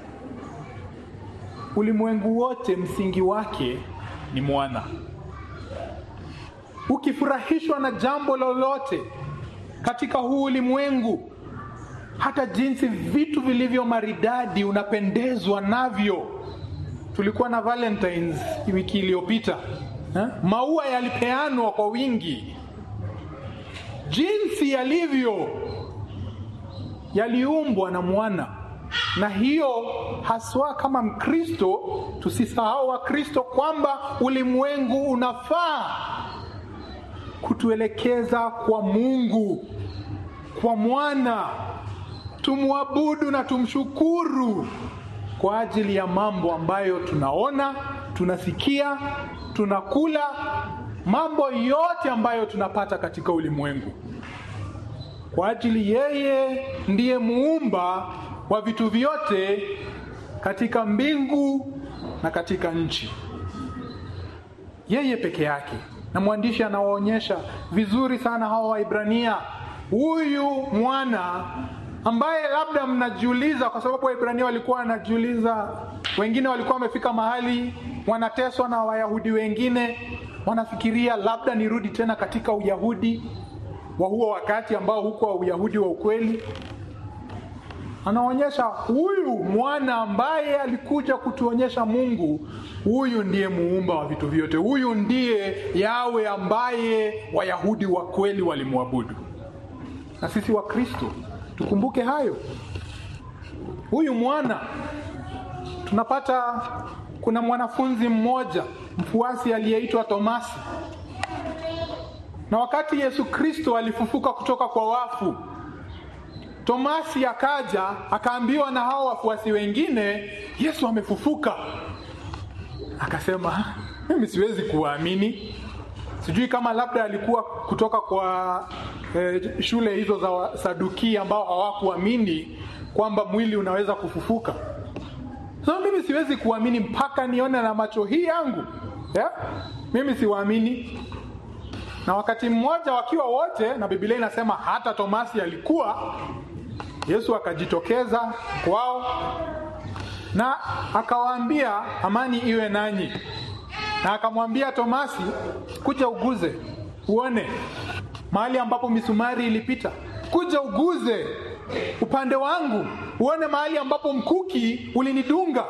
ulimwengu wote msingi wake ni mwana. Ukifurahishwa na jambo lolote katika huu ulimwengu, hata jinsi vitu vilivyo maridadi unapendezwa navyo. Tulikuwa na Valentines wiki iliyopita, maua yalipeanwa kwa wingi jinsi yalivyo yaliumbwa na mwana, na hiyo haswa kama Mkristo tusisahau Wakristo kwamba ulimwengu unafaa kutuelekeza kwa Mungu, kwa mwana, tumwabudu na tumshukuru kwa ajili ya mambo ambayo tunaona, tunasikia, tunakula mambo yote ambayo tunapata katika ulimwengu, kwa ajili yeye ndiye muumba wa vitu vyote katika mbingu na katika nchi, yeye peke yake. Na mwandishi anawaonyesha vizuri sana hawa Waibrania, huyu mwana ambaye labda mnajiuliza, kwa sababu Waibrania walikuwa wanajiuliza, wengine walikuwa wamefika mahali wanateswa na Wayahudi wengine wanafikiria labda nirudi tena katika Uyahudi wa huo wakati ambao huko wa Uyahudi wa ukweli. Anaonyesha huyu mwana ambaye alikuja kutuonyesha Mungu, huyu ndiye muumba wa vitu vyote, huyu ndiye Yawe ambaye Wayahudi wa kweli walimwabudu. Na sisi wa Kristo tukumbuke hayo. Huyu mwana tunapata, kuna mwanafunzi mmoja mfuasi aliyeitwa Tomasi, na wakati Yesu Kristo alifufuka kutoka kwa wafu, Tomasi akaja akaambiwa na hao wafuasi wengine, Yesu amefufuka. Akasema, mimi siwezi kuamini. Sijui kama labda alikuwa kutoka kwa eh, shule hizo za Saduki ambao hawakuamini kwamba mwili unaweza kufufuka. So mimi siwezi kuamini mpaka nione na macho hii yangu yeah? Mimi siwaamini. Na wakati mmoja wakiwa wote, na Biblia inasema hata Tomasi alikuwa, Yesu akajitokeza kwao na akawaambia amani iwe nanyi, na akamwambia Tomasi, kuja uguze uone mahali ambapo misumari ilipita, kuja uguze upande wangu uone mahali ambapo mkuki ulinidunga.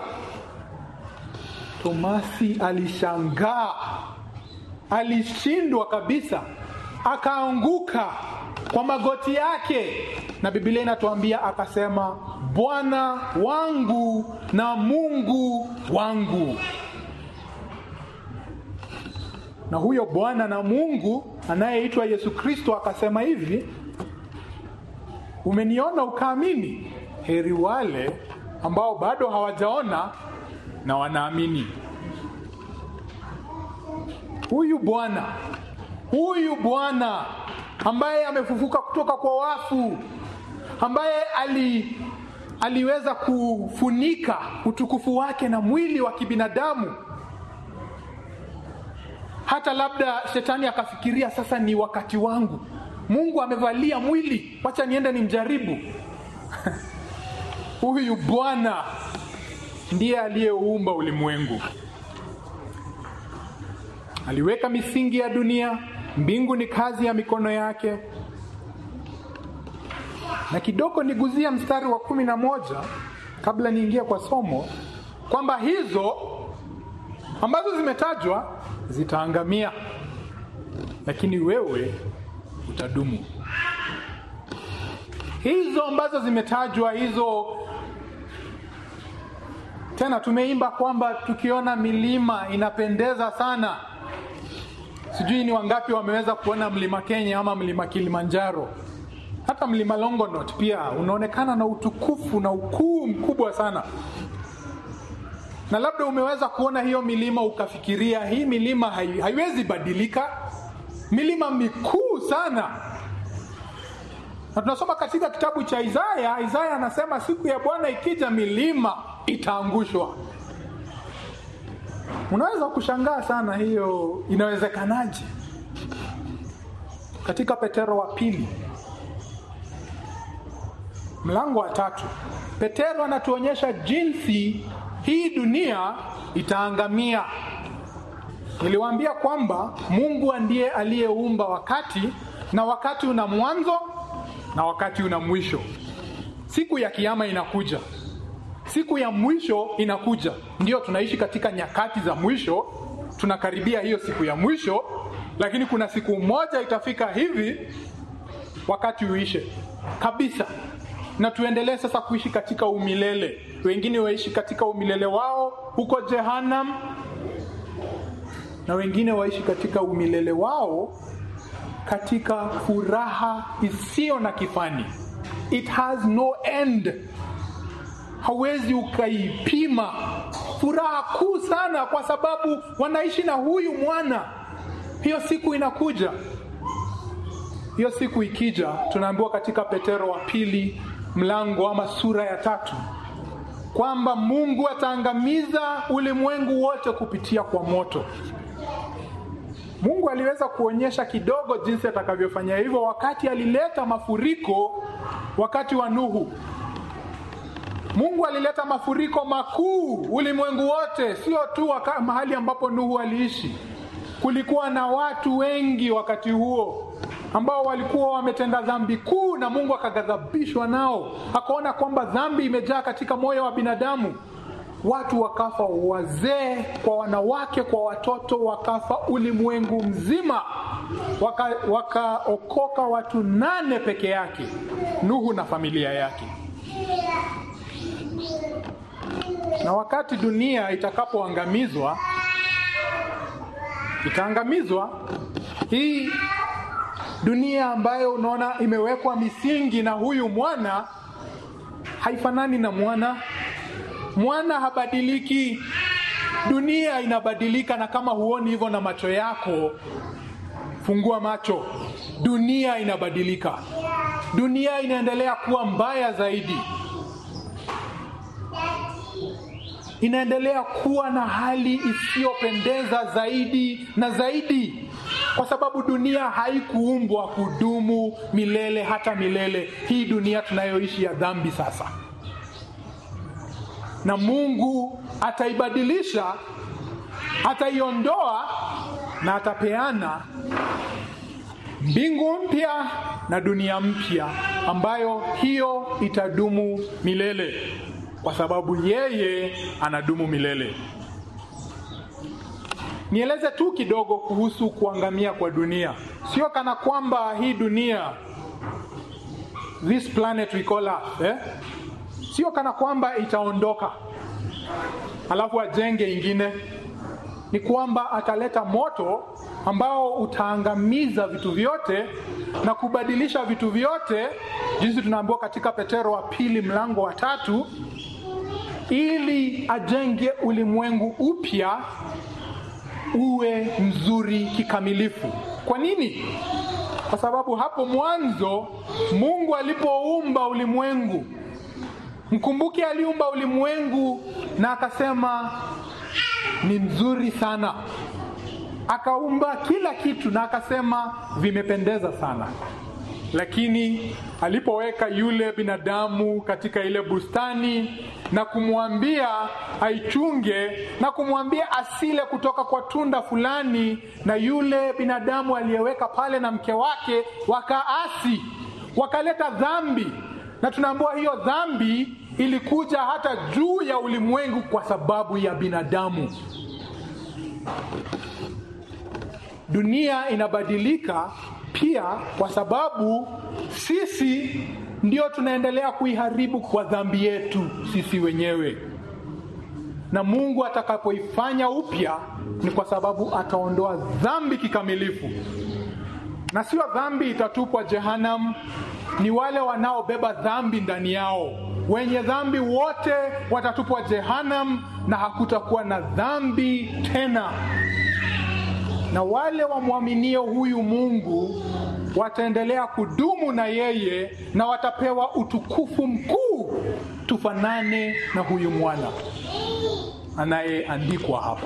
Tomasi alishangaa, alishindwa kabisa. akaanguka kwa magoti yake, na Biblia inatuambia akasema, Bwana wangu na Mungu wangu. Na huyo Bwana na Mungu anayeitwa Yesu Kristo akasema hivi, umeniona ukaamini, heri wale ambao bado hawajaona na wanaamini. Huyu Bwana, huyu Bwana ambaye amefufuka kutoka kwa wafu, ambaye ali aliweza kufunika utukufu wake na mwili wa kibinadamu, hata labda shetani akafikiria sasa ni wakati wangu, Mungu amevalia mwili, wacha niende nimjaribu. Huyu Bwana ndiye aliyeumba ulimwengu, aliweka misingi ya dunia, mbingu ni kazi ya mikono yake. Na kidogo niguzia mstari wa kumi na moja kabla niingie kwa somo, kwamba hizo ambazo zimetajwa zitaangamia, lakini wewe utadumu. Hizo ambazo zimetajwa hizo tena tumeimba kwamba tukiona milima inapendeza sana. Sijui ni wangapi wameweza kuona mlima Kenya ama mlima Kilimanjaro. Hata mlima Longonot pia unaonekana na utukufu na ukuu mkubwa sana, na labda umeweza kuona hiyo milima ukafikiria hii milima hai, haiwezi badilika, milima mikuu sana. Na tunasoma katika kitabu cha Isaya, Isaya anasema siku ya Bwana ikija milima itaangushwa. Unaweza kushangaa sana, hiyo inawezekanaje? Katika Petero wa pili mlango wa tatu, Petero anatuonyesha jinsi hii dunia itaangamia. Niliwaambia kwamba Mungu ndiye aliyeumba wakati, na wakati una mwanzo na wakati una mwisho. Siku ya kiyama inakuja, siku ya mwisho inakuja. Ndio tunaishi katika nyakati za mwisho, tunakaribia hiyo siku ya mwisho, lakini kuna siku moja itafika hivi wakati uishe kabisa, na tuendelee sasa kuishi katika umilele. Wengine waishi katika umilele wao huko Jehanam, na wengine waishi katika umilele wao katika furaha isiyo na kifani. It has no end, hawezi ukaipima. Furaha kuu sana, kwa sababu wanaishi na huyu mwana. Hiyo siku inakuja. Hiyo siku ikija, tunaambiwa katika Petero wa pili mlango ama sura ya tatu kwamba Mungu ataangamiza ulimwengu wote kupitia kwa moto. Mungu aliweza kuonyesha kidogo jinsi atakavyofanya hivyo wakati alileta mafuriko wakati wa Nuhu. Mungu alileta mafuriko makuu ulimwengu wote, sio tu waka, mahali ambapo Nuhu aliishi. Kulikuwa na watu wengi wakati huo ambao walikuwa wametenda dhambi kuu, na Mungu akaghadhabishwa nao, akaona kwamba dhambi imejaa katika moyo wa binadamu. Watu wakafa, wazee kwa wanawake, kwa watoto wakafa, ulimwengu mzima. Wakaokoka waka watu nane peke yake, Nuhu na familia yake. Na wakati dunia itakapoangamizwa, itaangamizwa hii dunia ambayo unaona imewekwa misingi na huyu mwana, haifanani na mwana. Mwana habadiliki, dunia inabadilika. Na kama huoni hivyo na macho yako, fungua macho. Dunia inabadilika, dunia inaendelea kuwa mbaya zaidi, inaendelea kuwa na hali isiyopendeza zaidi na zaidi, kwa sababu dunia haikuumbwa kudumu milele hata milele. Hii dunia tunayoishi ya dhambi sasa na Mungu ataibadilisha, ataiondoa na atapeana mbingu mpya na dunia mpya, ambayo hiyo itadumu milele, kwa sababu yeye anadumu milele. nieleze tu kidogo kuhusu kuangamia kwa dunia. Sio kana kwamba hii dunia, this planet we call Earth, eh? Sio kana kwamba itaondoka alafu ajenge ingine. Ni kwamba ataleta moto ambao utaangamiza vitu vyote na kubadilisha vitu vyote, jinsi tunaambiwa katika Petero wa pili mlango wa tatu, ili ajenge ulimwengu upya uwe mzuri kikamilifu. Kwa nini? Kwa sababu hapo mwanzo Mungu alipoumba ulimwengu, mkumbuke, aliumba ulimwengu na akasema ni mzuri sana. Akaumba kila kitu na akasema vimependeza sana. Lakini alipoweka yule binadamu katika ile bustani na kumwambia aichunge na kumwambia asile kutoka kwa tunda fulani, na yule binadamu aliyeweka pale na mke wake wakaasi, wakaleta dhambi, na tunaambiwa hiyo dhambi ilikuja hata juu ya ulimwengu kwa sababu ya binadamu. Dunia inabadilika pia kwa sababu sisi ndio tunaendelea kuiharibu kwa dhambi yetu sisi wenyewe, na Mungu atakapoifanya upya ni kwa sababu ataondoa dhambi kikamilifu, na sio dhambi itatupwa Jehanamu, ni wale wanaobeba dhambi ndani yao. Wenye dhambi wote watatupwa Jehanamu, na hakutakuwa na dhambi tena na wale wamwaminio huyu Mungu wataendelea kudumu na yeye na watapewa utukufu mkuu, tufanane na huyu mwana anayeandikwa hapa.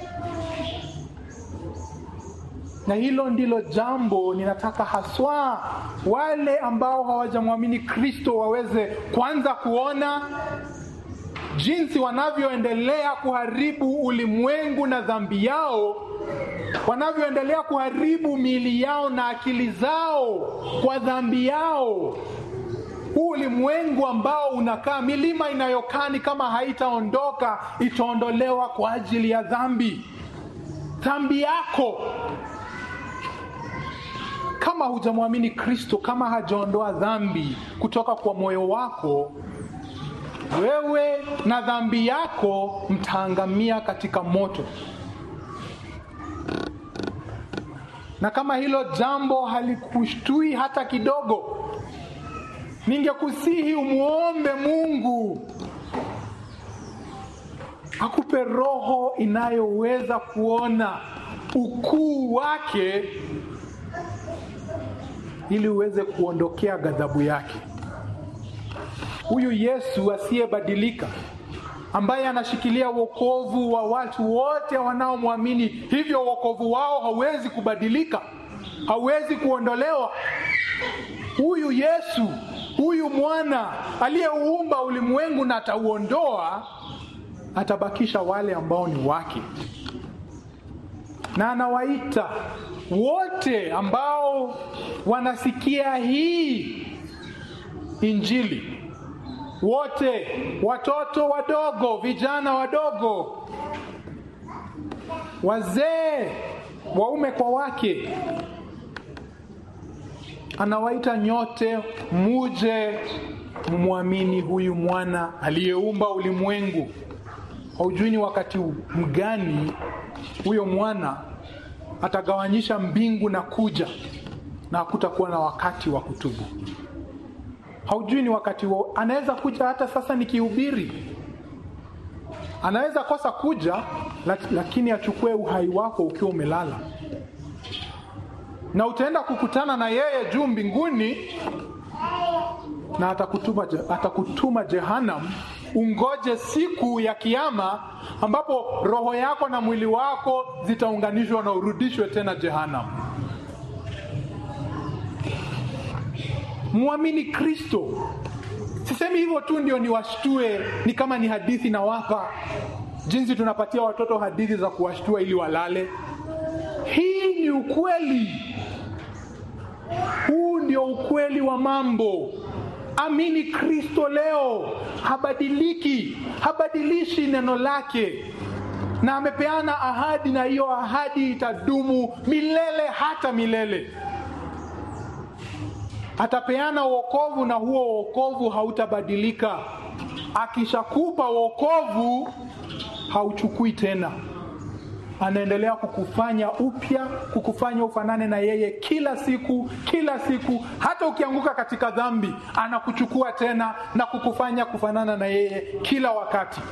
Na hilo ndilo jambo ninataka haswa wale ambao hawajamwamini Kristo waweze kwanza kuona jinsi wanavyoendelea kuharibu ulimwengu na dhambi yao wanavyoendelea kuharibu miili yao na akili zao kwa dhambi yao. Huu ulimwengu ambao unakaa, milima inayokaa ni kama haitaondoka, itaondolewa kwa ajili ya dhambi. Dhambi yako, kama hujamwamini Kristo, kama hajaondoa dhambi kutoka kwa moyo wako, wewe na dhambi yako mtaangamia katika moto. na kama hilo jambo halikushtui hata kidogo, ningekusihi umwombe Mungu akupe roho inayoweza kuona ukuu wake, ili uweze kuondokea ghadhabu yake. Huyu Yesu asiyebadilika ambaye anashikilia wokovu wa watu wote wanaomwamini, hivyo wokovu wao hauwezi kubadilika, hauwezi kuondolewa. Huyu Yesu, huyu mwana aliyeuumba ulimwengu na atauondoa, atabakisha wale ambao ni wake, na anawaita wote ambao wanasikia hii Injili wote, watoto wadogo, vijana wadogo, wazee, waume kwa wake, anawaita nyote, muje mumwamini huyu mwana aliyeumba ulimwengu. Haujui ni wakati mgani huyo mwana atagawanyisha mbingu na kuja, na hakutakuwa na wakati wa kutubu. Haujui ni wakati wa, anaweza kuja hata sasa nikihubiri, anaweza kosa kuja, lakini achukue uhai wako ukiwa umelala, na utaenda kukutana na yeye juu mbinguni, na atakutuma, atakutuma Jehanam. Ungoje siku ya Kiama ambapo roho yako na mwili wako zitaunganishwa na urudishwe tena Jehanam. Mwamini Kristo. Sisemi hivyo tu ndio niwashtue, ni kama ni hadithi nawapa, jinsi tunapatia watoto hadithi za kuwashtua ili walale. Hii ni ukweli, huu ndio ukweli wa mambo. Amini Kristo leo, habadiliki, habadilishi neno lake. na amepeana ahadi, na hiyo ahadi itadumu milele hata milele. Atapeana wokovu, na huo wokovu hautabadilika. Akishakupa wokovu, hauchukui tena anaendelea kukufanya upya, kukufanya ufanane na yeye kila siku, kila siku. Hata ukianguka katika dhambi, anakuchukua tena na kukufanya kufanana na yeye kila wakati.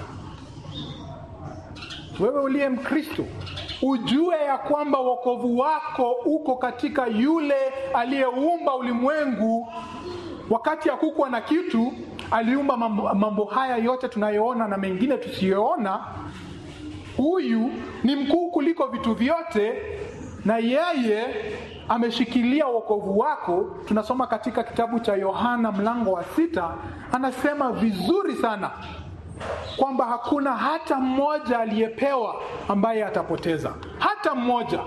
Wewe uliye Mkristo, ujue ya kwamba wokovu wako uko katika yule aliyeumba ulimwengu. Wakati hakukuwa na kitu, aliumba mambo, mambo haya yote tunayoona na mengine tusiyoona. Huyu ni mkuu kuliko vitu vyote, na yeye ameshikilia wokovu wako. Tunasoma katika kitabu cha Yohana mlango wa sita, anasema vizuri sana kwamba hakuna hata mmoja aliyepewa ambaye atapoteza, hata mmoja.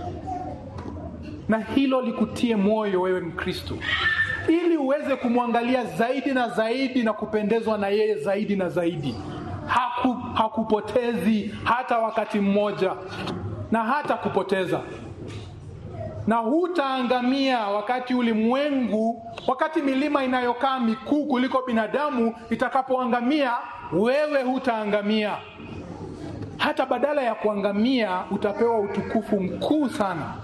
Na hilo likutie moyo wewe Mkristo, ili uweze kumwangalia zaidi na zaidi na kupendezwa na yeye zaidi na zaidi. Haku, hakupotezi hata wakati mmoja, na hata kupoteza, na hutaangamia wakati ulimwengu, wakati milima inayokaa mikuu kuliko binadamu itakapoangamia, wewe hutaangamia. Hata badala ya kuangamia, utapewa utukufu mkuu sana,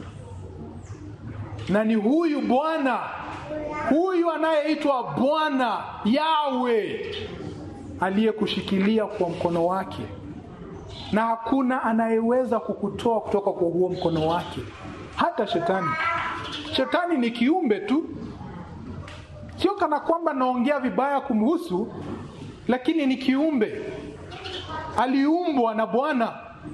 na ni huyu Bwana, huyu anayeitwa Bwana Yawe aliyekushikilia kwa mkono wake, na hakuna anayeweza kukutoa kutoka kwa huo mkono wake, hata shetani. Shetani ni kiumbe tu, sio kana kwamba naongea vibaya kumhusu, lakini ni kiumbe, aliumbwa na Bwana.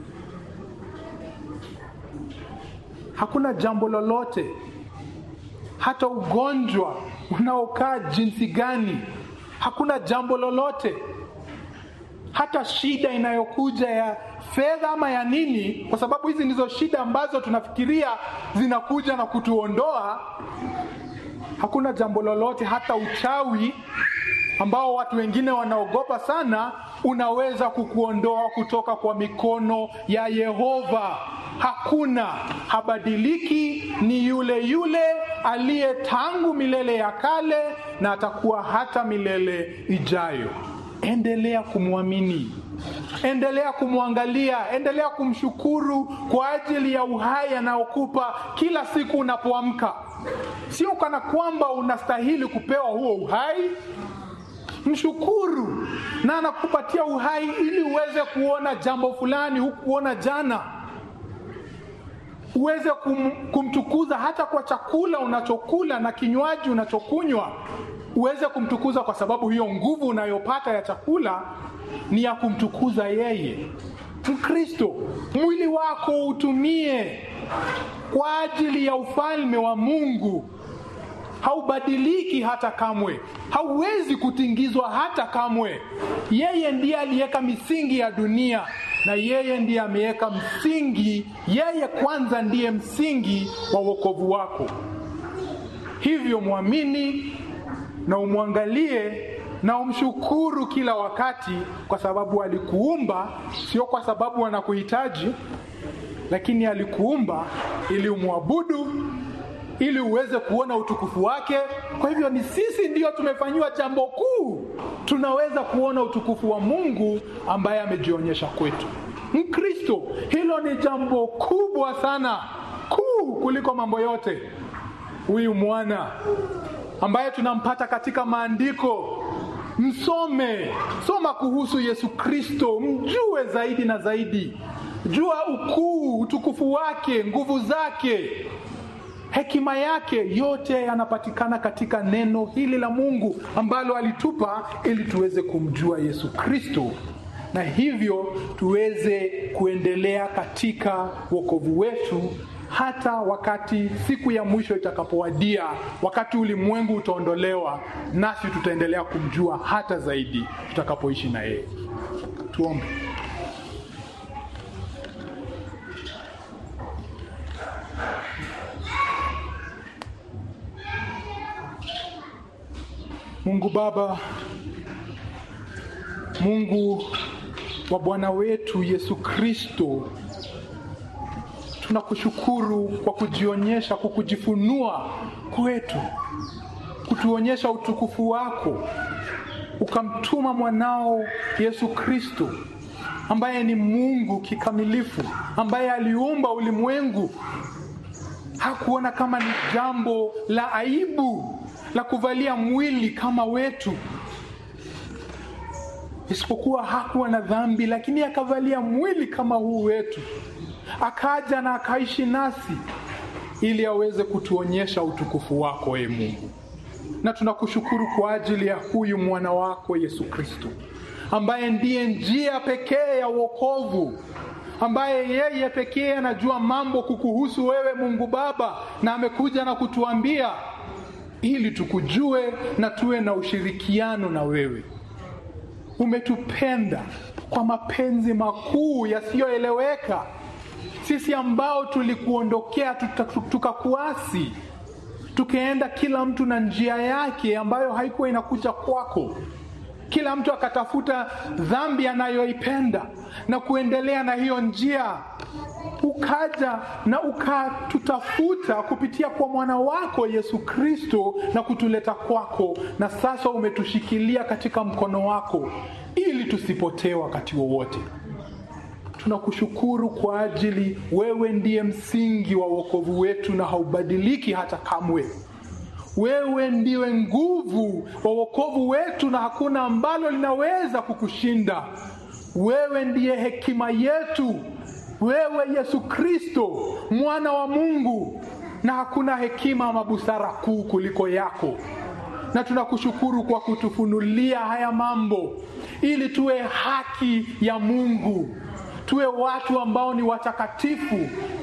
Hakuna jambo lolote, hata ugonjwa unaokaa jinsi gani, hakuna jambo lolote hata shida inayokuja ya fedha ama ya nini, kwa sababu hizi ndizo shida ambazo tunafikiria zinakuja na kutuondoa. Hakuna jambo lolote, hata uchawi ambao watu wengine wanaogopa sana, unaweza kukuondoa kutoka kwa mikono ya Yehova. Hakuna, habadiliki, ni yule yule aliye tangu milele ya kale na atakuwa hata milele ijayo. Endelea kumwamini, endelea kumwangalia, endelea kumshukuru kwa ajili ya uhai anaokupa kila siku unapoamka. Sio kana kwamba unastahili kupewa huo uhai. Mshukuru, na anakupatia uhai ili uweze kuona jambo fulani hukuona jana, uweze kum, kumtukuza hata kwa chakula unachokula na kinywaji unachokunywa uweze kumtukuza kwa sababu hiyo nguvu unayopata ya chakula ni ya kumtukuza yeye. Mkristo, mwili wako utumie kwa ajili ya ufalme wa Mungu. Haubadiliki hata kamwe, hauwezi kutingizwa hata kamwe. Yeye ndiye aliweka misingi ya dunia na yeye ndiye ameweka msingi. Yeye kwanza ndiye msingi wa wokovu wako. Hivyo mwamini na umwangalie na umshukuru kila wakati, kwa sababu alikuumba, sio kwa sababu anakuhitaji, lakini alikuumba ili umwabudu, ili uweze kuona utukufu wake. Kwa hivyo ni sisi ndio tumefanyiwa jambo kuu, tunaweza kuona utukufu wa Mungu ambaye amejionyesha kwetu. Mkristo, hilo ni jambo kubwa sana, kuu kuliko mambo yote. Huyu mwana ambaye tunampata katika maandiko. Msome, soma kuhusu Yesu Kristo, mjue zaidi na zaidi, jua ukuu, utukufu wake, nguvu zake, hekima yake, yote yanapatikana katika neno hili la Mungu ambalo alitupa ili tuweze kumjua Yesu Kristo na hivyo tuweze kuendelea katika wokovu wetu hata wakati siku ya mwisho itakapowadia, wakati ulimwengu utaondolewa, nasi tutaendelea kumjua hata zaidi tutakapoishi na yeye. Tuombe. Mungu Baba, Mungu wa Bwana wetu Yesu Kristo, tunakushukuru kwa kujionyesha, kwa kujifunua kwetu, kutuonyesha utukufu wako, ukamtuma mwanao Yesu Kristo ambaye ni Mungu kikamilifu, ambaye aliumba ulimwengu. Hakuona kama ni jambo la aibu la kuvalia mwili kama wetu, isipokuwa hakuwa na dhambi, lakini akavalia mwili kama huu wetu, akaja na akaishi nasi ili aweze kutuonyesha utukufu wako, e Mungu. Na tunakushukuru kwa ajili ya huyu mwana wako Yesu Kristo ambaye ndiye njia pekee ya wokovu, ambaye yeye pekee anajua mambo kukuhusu wewe Mungu Baba, na amekuja na kutuambia ili tukujue na tuwe na ushirikiano na wewe. Umetupenda kwa mapenzi makuu yasiyoeleweka, sisi ambao tulikuondokea tukakuasi, tukaenda kila mtu na njia yake ambayo haikuwa inakuja kwako kila mtu akatafuta dhambi anayoipenda na kuendelea na hiyo njia. Ukaja na ukatutafuta kupitia kwa mwana wako Yesu Kristo na kutuleta kwako, na sasa umetushikilia katika mkono wako ili tusipotee wakati wowote. Tunakushukuru kwa ajili wewe ndiye msingi wa wokovu wetu na haubadiliki hata kamwe. Wewe ndiwe nguvu wa wokovu wetu na hakuna ambalo linaweza kukushinda. Wewe ndiye hekima yetu, wewe Yesu Kristo mwana wa Mungu, na hakuna hekima ama busara kuu kuliko yako. Na tunakushukuru kwa kutufunulia haya mambo ili tuwe haki ya Mungu, tuwe watu ambao ni watakatifu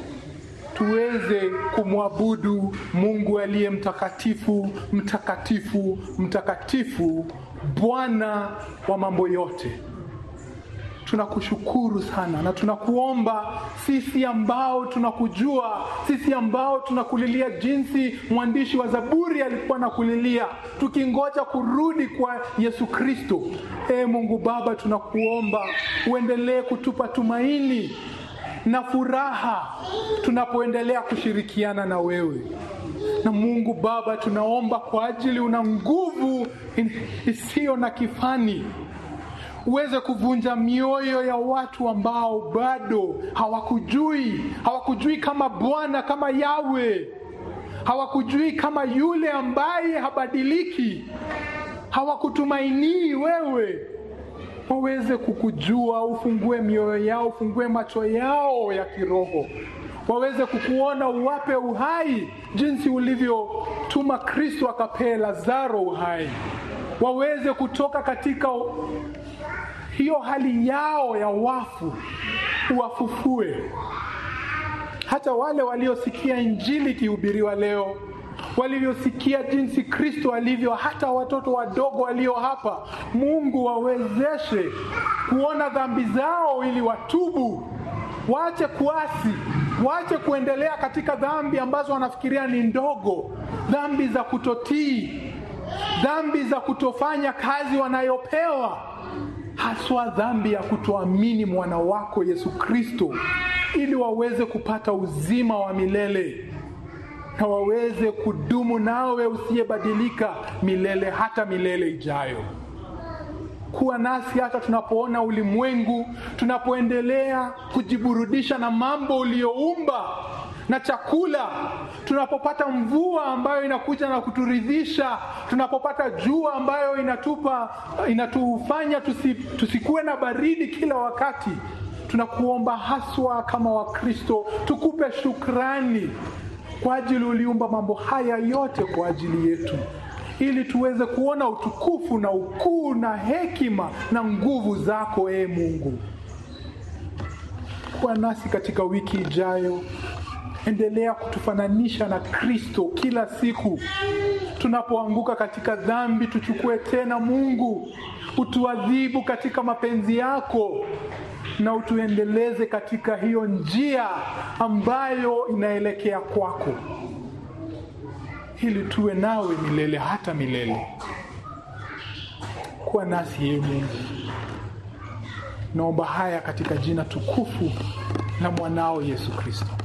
tuweze kumwabudu Mungu aliye mtakatifu, mtakatifu, mtakatifu, Bwana wa mambo yote. Tunakushukuru sana na tunakuomba sisi ambao tunakujua, sisi ambao tunakulilia jinsi mwandishi wa Zaburi alikuwa nakulilia, tukingoja kurudi kwa Yesu Kristo. Ee Mungu Baba, tunakuomba uendelee kutupa tumaini na furaha tunapoendelea kushirikiana na wewe. Na Mungu Baba, tunaomba kwa ajili, una nguvu isiyo na kifani, uweze kuvunja mioyo ya watu ambao bado hawakujui, hawakujui kama Bwana, kama Yawe, hawakujui kama yule ambaye habadiliki, hawakutumainii wewe waweze kukujua, ufungue mioyo yao, ufungue macho yao ya kiroho, waweze kukuona, uwape uhai jinsi ulivyotuma Kristo akapee Lazaro uhai, waweze kutoka katika hiyo hali yao ya wafu, uwafufue. Hata wale waliosikia Injili ikihubiriwa leo walivyosikia jinsi Kristo alivyo, hata watoto wadogo walio hapa, Mungu wawezeshe kuona dhambi zao ili watubu, waache kuasi, waache kuendelea katika dhambi ambazo wanafikiria ni ndogo, dhambi za kutotii, dhambi za kutofanya kazi wanayopewa, haswa dhambi ya kutoamini mwana wako Yesu Kristo, ili waweze kupata uzima wa milele na waweze kudumu nawe usiyebadilika milele hata milele ijayo. Kuwa nasi hata tunapoona ulimwengu, tunapoendelea kujiburudisha na mambo uliyoumba na chakula, tunapopata mvua ambayo inakuja na kuturidhisha, tunapopata jua ambayo inatupa inatufanya tusi, tusikuwe na baridi kila wakati. Tunakuomba haswa kama Wakristo, tukupe shukrani kwa ajili uliumba mambo haya yote kwa ajili yetu, ili tuweze kuona utukufu na ukuu na hekima na nguvu zako, ee Mungu. Kuwa nasi katika wiki ijayo. Endelea kutufananisha na Kristo kila siku. Tunapoanguka katika dhambi, tuchukue tena Mungu, utuadhibu katika mapenzi yako na utuendeleze katika hiyo njia ambayo inaelekea kwako, ili tuwe nawe milele hata milele. Kuwa nasi ye Mungu, Naomba haya katika jina tukufu la mwanao Yesu Kristo.